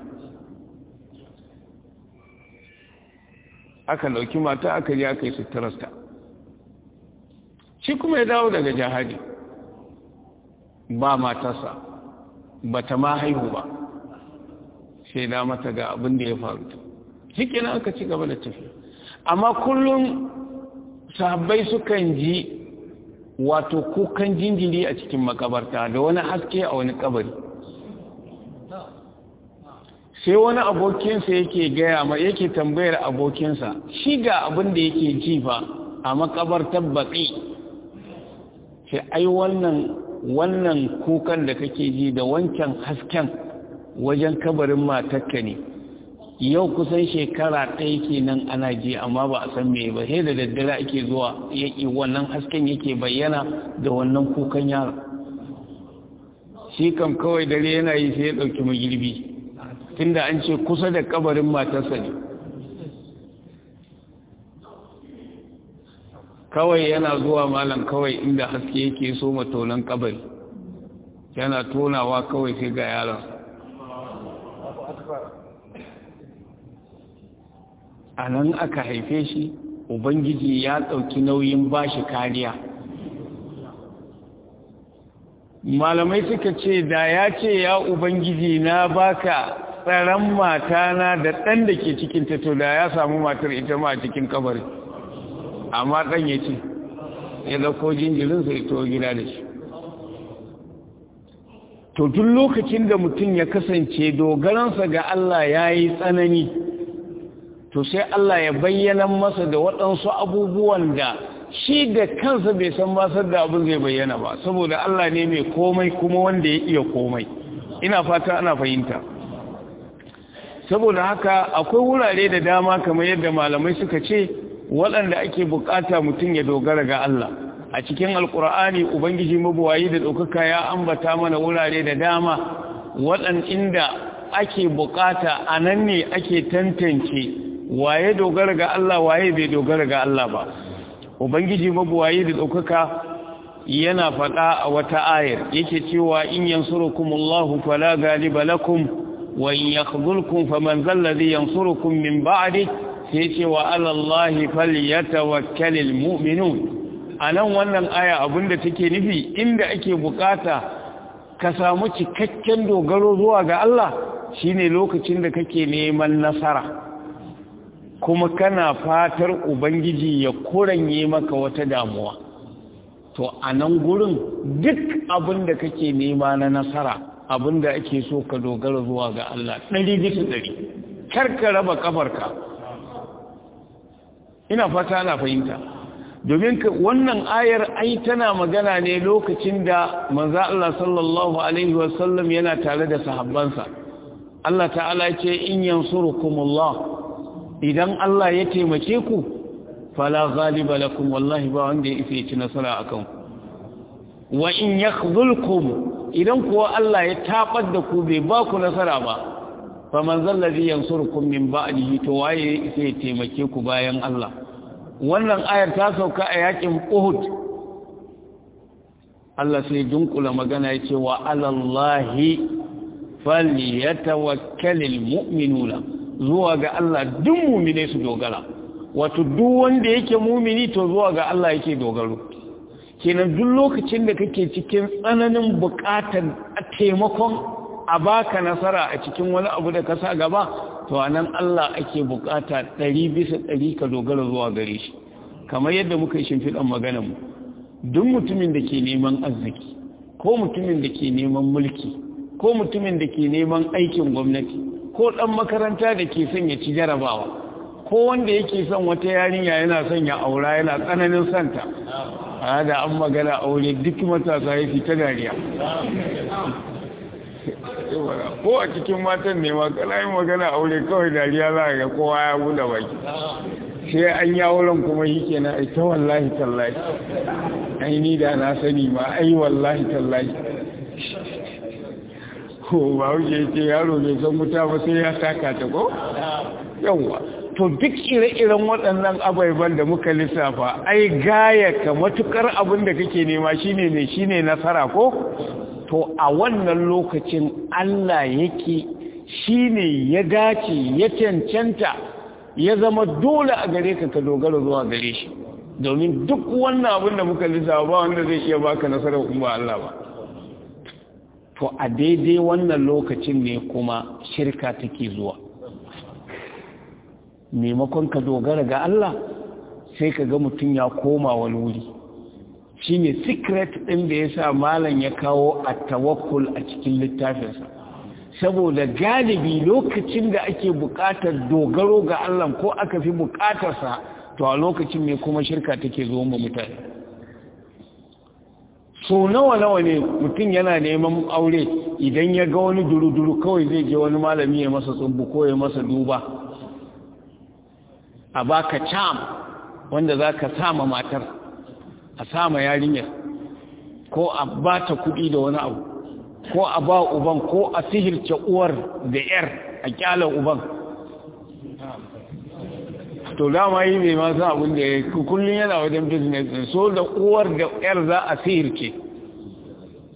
Speaker 1: aka ɗauki mata aka je aka yi suturarta shi kuma ya dawo daga jihadi ba matarsa ba ta ma haihu ba sai da mata ga abin da ya faru shi kenan aka ci gaba da tafiya amma kullum sahabbai sukan ji wato kukan jinjiri a cikin makabarta da wani haske a wani kabari sai wani abokinsa yake gaya ma yake tambayar abokinsa shi ga abin da yake ji fa a makabartar baƙi sai ai wannan wannan kukan da kake ji da wancan hasken wajen kabarin matakka ne yau kusan shekara ɗaya kenan ana ji amma ba a san me ba sai da daddare ake zuwa yake wannan hasken yake bayyana da wannan kukan yaro shi kam kawai dare yana yi sai ya ɗauki magirbi tunda an ce kusa da kabarin matarsa ne kawai yana zuwa malam kawai inda haske yake so matonan kabari yana tonawa kawai sai ga yaron a nan aka haife shi ubangiji ya ɗauki nauyin bashi kariya malamai suka ce da ya ce ya ubangiji na baka tsaron matana da ɗan da ke cikin to da ya samu matar ita ma a cikin kabari amma ɗan ya ce ya dauko jinjirinsa ya to gida da shi to duk lokacin da mutum ya kasance dogaransa ga Allah ya yi tsanani to sai Allah ya bayyana masa da waɗansu abubuwan da shi da kansa bai san basar da abin zai bayyana ba saboda Allah ne mai komai kuma wanda ya iya komai ina fata ana fahimta saboda haka akwai wurare da dama kamar yadda malamai suka ce waɗanda ake bukata mutum ya dogara ga Allah a cikin alkur'ani ubangiji mabuwayi da ɗaukaka ya ambata mana wurare da dama waɗan inda ake bukata a nan ne ake tantance waye dogara ga Allah waye bai dogara ga Allah ba ubangiji mabuwayi da ɗaukaka yana faɗa a wata ayar yake cewa in yansurukumullahu fala galiba lakum wa in yakhdhulkum faman zalladhi yansurukum min ba'di sai ce wa alallahi falyatawakkalul mu'minun anan wannan aya abinda take nufi inda ake bukata ka samu cikakken dogaro zuwa ga Allah shine lokacin da kake neman nasara kuma kana fatar ubangiji ya kuranye maka wata damuwa to anan gurin duk abinda kake nema na nasara abinda ake so ka dogara zuwa ga Allah ɗari bisa ɗari kar ka raba kafarka ina fata ana fahimta domin wannan ayar ai tana magana ne lokacin da manzo Allah sallallahu alaihi wasallam yana tare da sahabbansa Allah ta'ala ce in yansurukumullah idan Allah ya taimake ku fala ghaliba lakum wallahi ba wanda ya isa ci nasara akan ku wa in yakhdhulkum idan kuwa Allah ya tabar da ku bai ba ku nasara ba faman zallazi yansurukum min ba'dihi to waye sai ya taimake ku bayan Allah wannan ayar ta sauka a yakin Uhud Allah sai dunkula magana yace wa alallahi falyatawakkalul mu'minuna zuwa ga Allah duk mu'mine su dogara wato duk wanda yake mu'mini to zuwa ga Allah yake dogaro kenan duk lokacin da kake cikin tsananin buƙatar taimakon a baka nasara a cikin wani abu da ka sa gaba to anan Allah ake bukata ɗari bisa ɗari ka dogara zuwa gare shi kamar yadda muka yi shimfiɗan maganar mu duk mutumin da ke neman arziki ko mutumin da ke neman mulki ko mutumin da ke neman aikin gwamnati ko ɗan makaranta da ke son ya ci jarabawa ko wanda yake son wata yarinya yana son ya aura yana tsananin santa a da an magana aure duk matasa ya fi ta dariya ko a cikin matan ne ma kana yin magana aure kawai dariya za ga kowa ya buɗe baki sai an yi auren kuma yi kenan ai ta wallahi tallahi ai ni da na sani ma ai wallahi tallahi ko ba wuce ce yaro bai san wuta ba sai ya taka ta ko yawwa to duk ire-iren waɗannan abaiban da muka lissafa ai gaya ka matukar abin da kake nema shine ne shine nasara ko to a wannan lokacin Allah yake shine ya dace ya cancanta ya zama dole a gare ka ka dogara zuwa gare shi domin duk wannan abin da muka lissafa ba wanda zai iya baka nasarar in ba Allah ba to a daidai wannan lokacin ne kuma shirka take zuwa maimakon ka dogara ga Allah sai ka ga mutum ya koma wani wuri shi ne secret ɗin da ya sa malam ya kawo a tawakkul a cikin littafinsa saboda galibi lokacin da ake buƙatar dogaro ga Allah ko aka fi buƙatarsa to a lokacin ne kuma shirka take zo ma mutane so nawa nawa ne mutum yana neman aure idan ya ga wani duru-duru kawai zai je wani malami ya masa tsubbu ko ya masa duba a baka cam wanda za ka sama matar a sama yarinyar ko a ba ta kuɗi da wani abu ko a ba uban ko a sihirce uwar da yar a kyalar uban to dama yi mai masu abin da ya kullum yana wajen business so da uwar da yar za a sihirce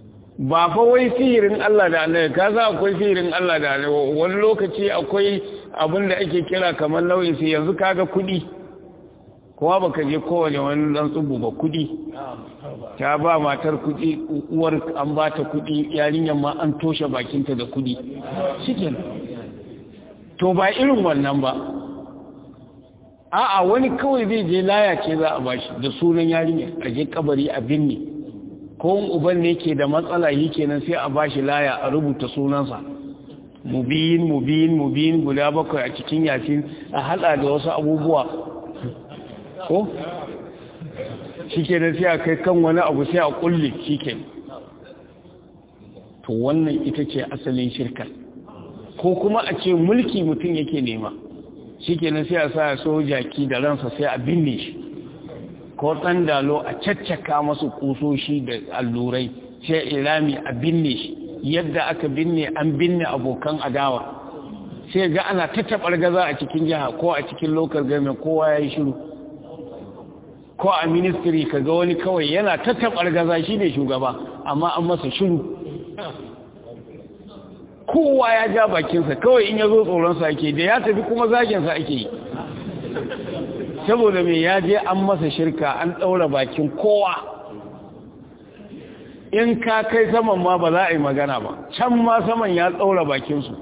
Speaker 1: ba fa wai sihirin Allah da annabi ka za akwai sihirin Allah da annabi wani lokaci akwai abin da ake kira kamar nau'in su yanzu kaga kuɗi kowa baka je kowane wani dan tsubu ba kuɗi ta ba matar kuɗi uwar an ba ta kuɗi yarinyar ma an toshe bakinta da kuɗi shikin to ba irin wannan ba a'a wani kawai zai je laya ce za a bashi da sunan yarinya a je kabari a binne ko uban ne ke da matsala yi kenan sai a bashi laya a rubuta sunansa mubiyin mubiyin mubiyin guda bakwai a cikin yasin a hada da wasu abubuwa ko shi kenan sai a kai kan wani abu sai a kulle shi to wannan ita ce asalin shirka ko kuma a ce mulki mutum yake nema shi kenan sai a sa sojaki da ransa sai a binne shi ko ɗan dalo a caccaka masu kusoshi da allurai sai ilami a binne shi yadda aka binne an binne abokan adawa sai ga ana tattabar gaza a cikin jiha ko a cikin lokal game kowa ya yi shiru ko a ministry ka ga wani kawai yana tattabar gaza shi ne shugaba amma an masa shiru kowa ya ja bakinsa kawai in ya zo tsoronsa ake da ya tafi kuma zaginsa ake yi saboda mai ya je an masa shirka an ɗaura bakin kowa in ka kai saman ma ba za a yi magana ba can ma saman ya ɗaura bakinsu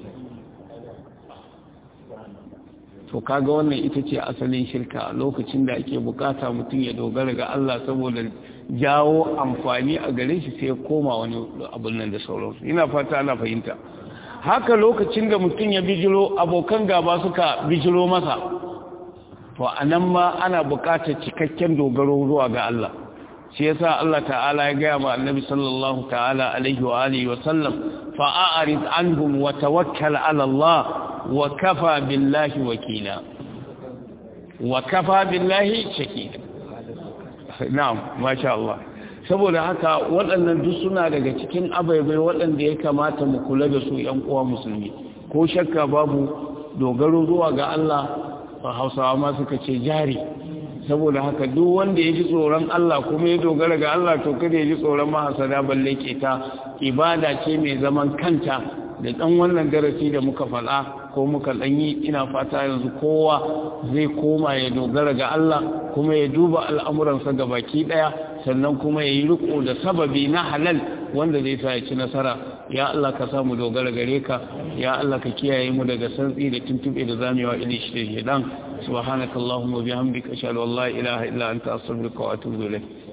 Speaker 1: to kaga wannan ita ce asalin shirka lokacin da ake bukata mutum ya dogara ga Allah saboda jawo amfani a gare shi sai ya koma wani abin nan da sauransu ina fata ana fahimta haka lokacin da mutum ya bijiro abokan gaba suka bijiro masa to anan ma ana bukatar cikakken dogaro zuwa ga Allah shi yasa Allah ta'ala ya gaya ma annabi sallallahu ta'ala alaihi wa alihi wa sallam fa'arid anhum wa tawakkal ala Allah wa kafa billahi wakila wa kafa billahi shakila na'am masha Allah saboda haka waɗannan duk suna daga cikin abaibai waɗanda ya kamata mu kula da su ƴan uwa musulmi ko shakka babu dogaro zuwa ga Allah Hausawa ma suka ce jari saboda haka duk wanda ya ji tsoron Allah kuma ya dogara ga Allah to kada ya ji tsoron mahasada balle ke ta ibada ce mai zaman kanta da ɗan wannan darasi da muka faɗa ko muka ɗanyi ina fata yanzu kowa zai koma ya dogara ga Allah kuma ya duba al'amuransa ga baki ɗaya sannan kuma ya yi riko da sababi na halal wanda zai sa ya ci nasara ya Allah ka samu dogara gare ka ya Allah ka kiyaye mu daga santsi da tuntube da zamewa ili shi da shedan subhanakallahumma bihamdika ashhadu an la ilaha illa anta astaghfiruka wa atubu ilayk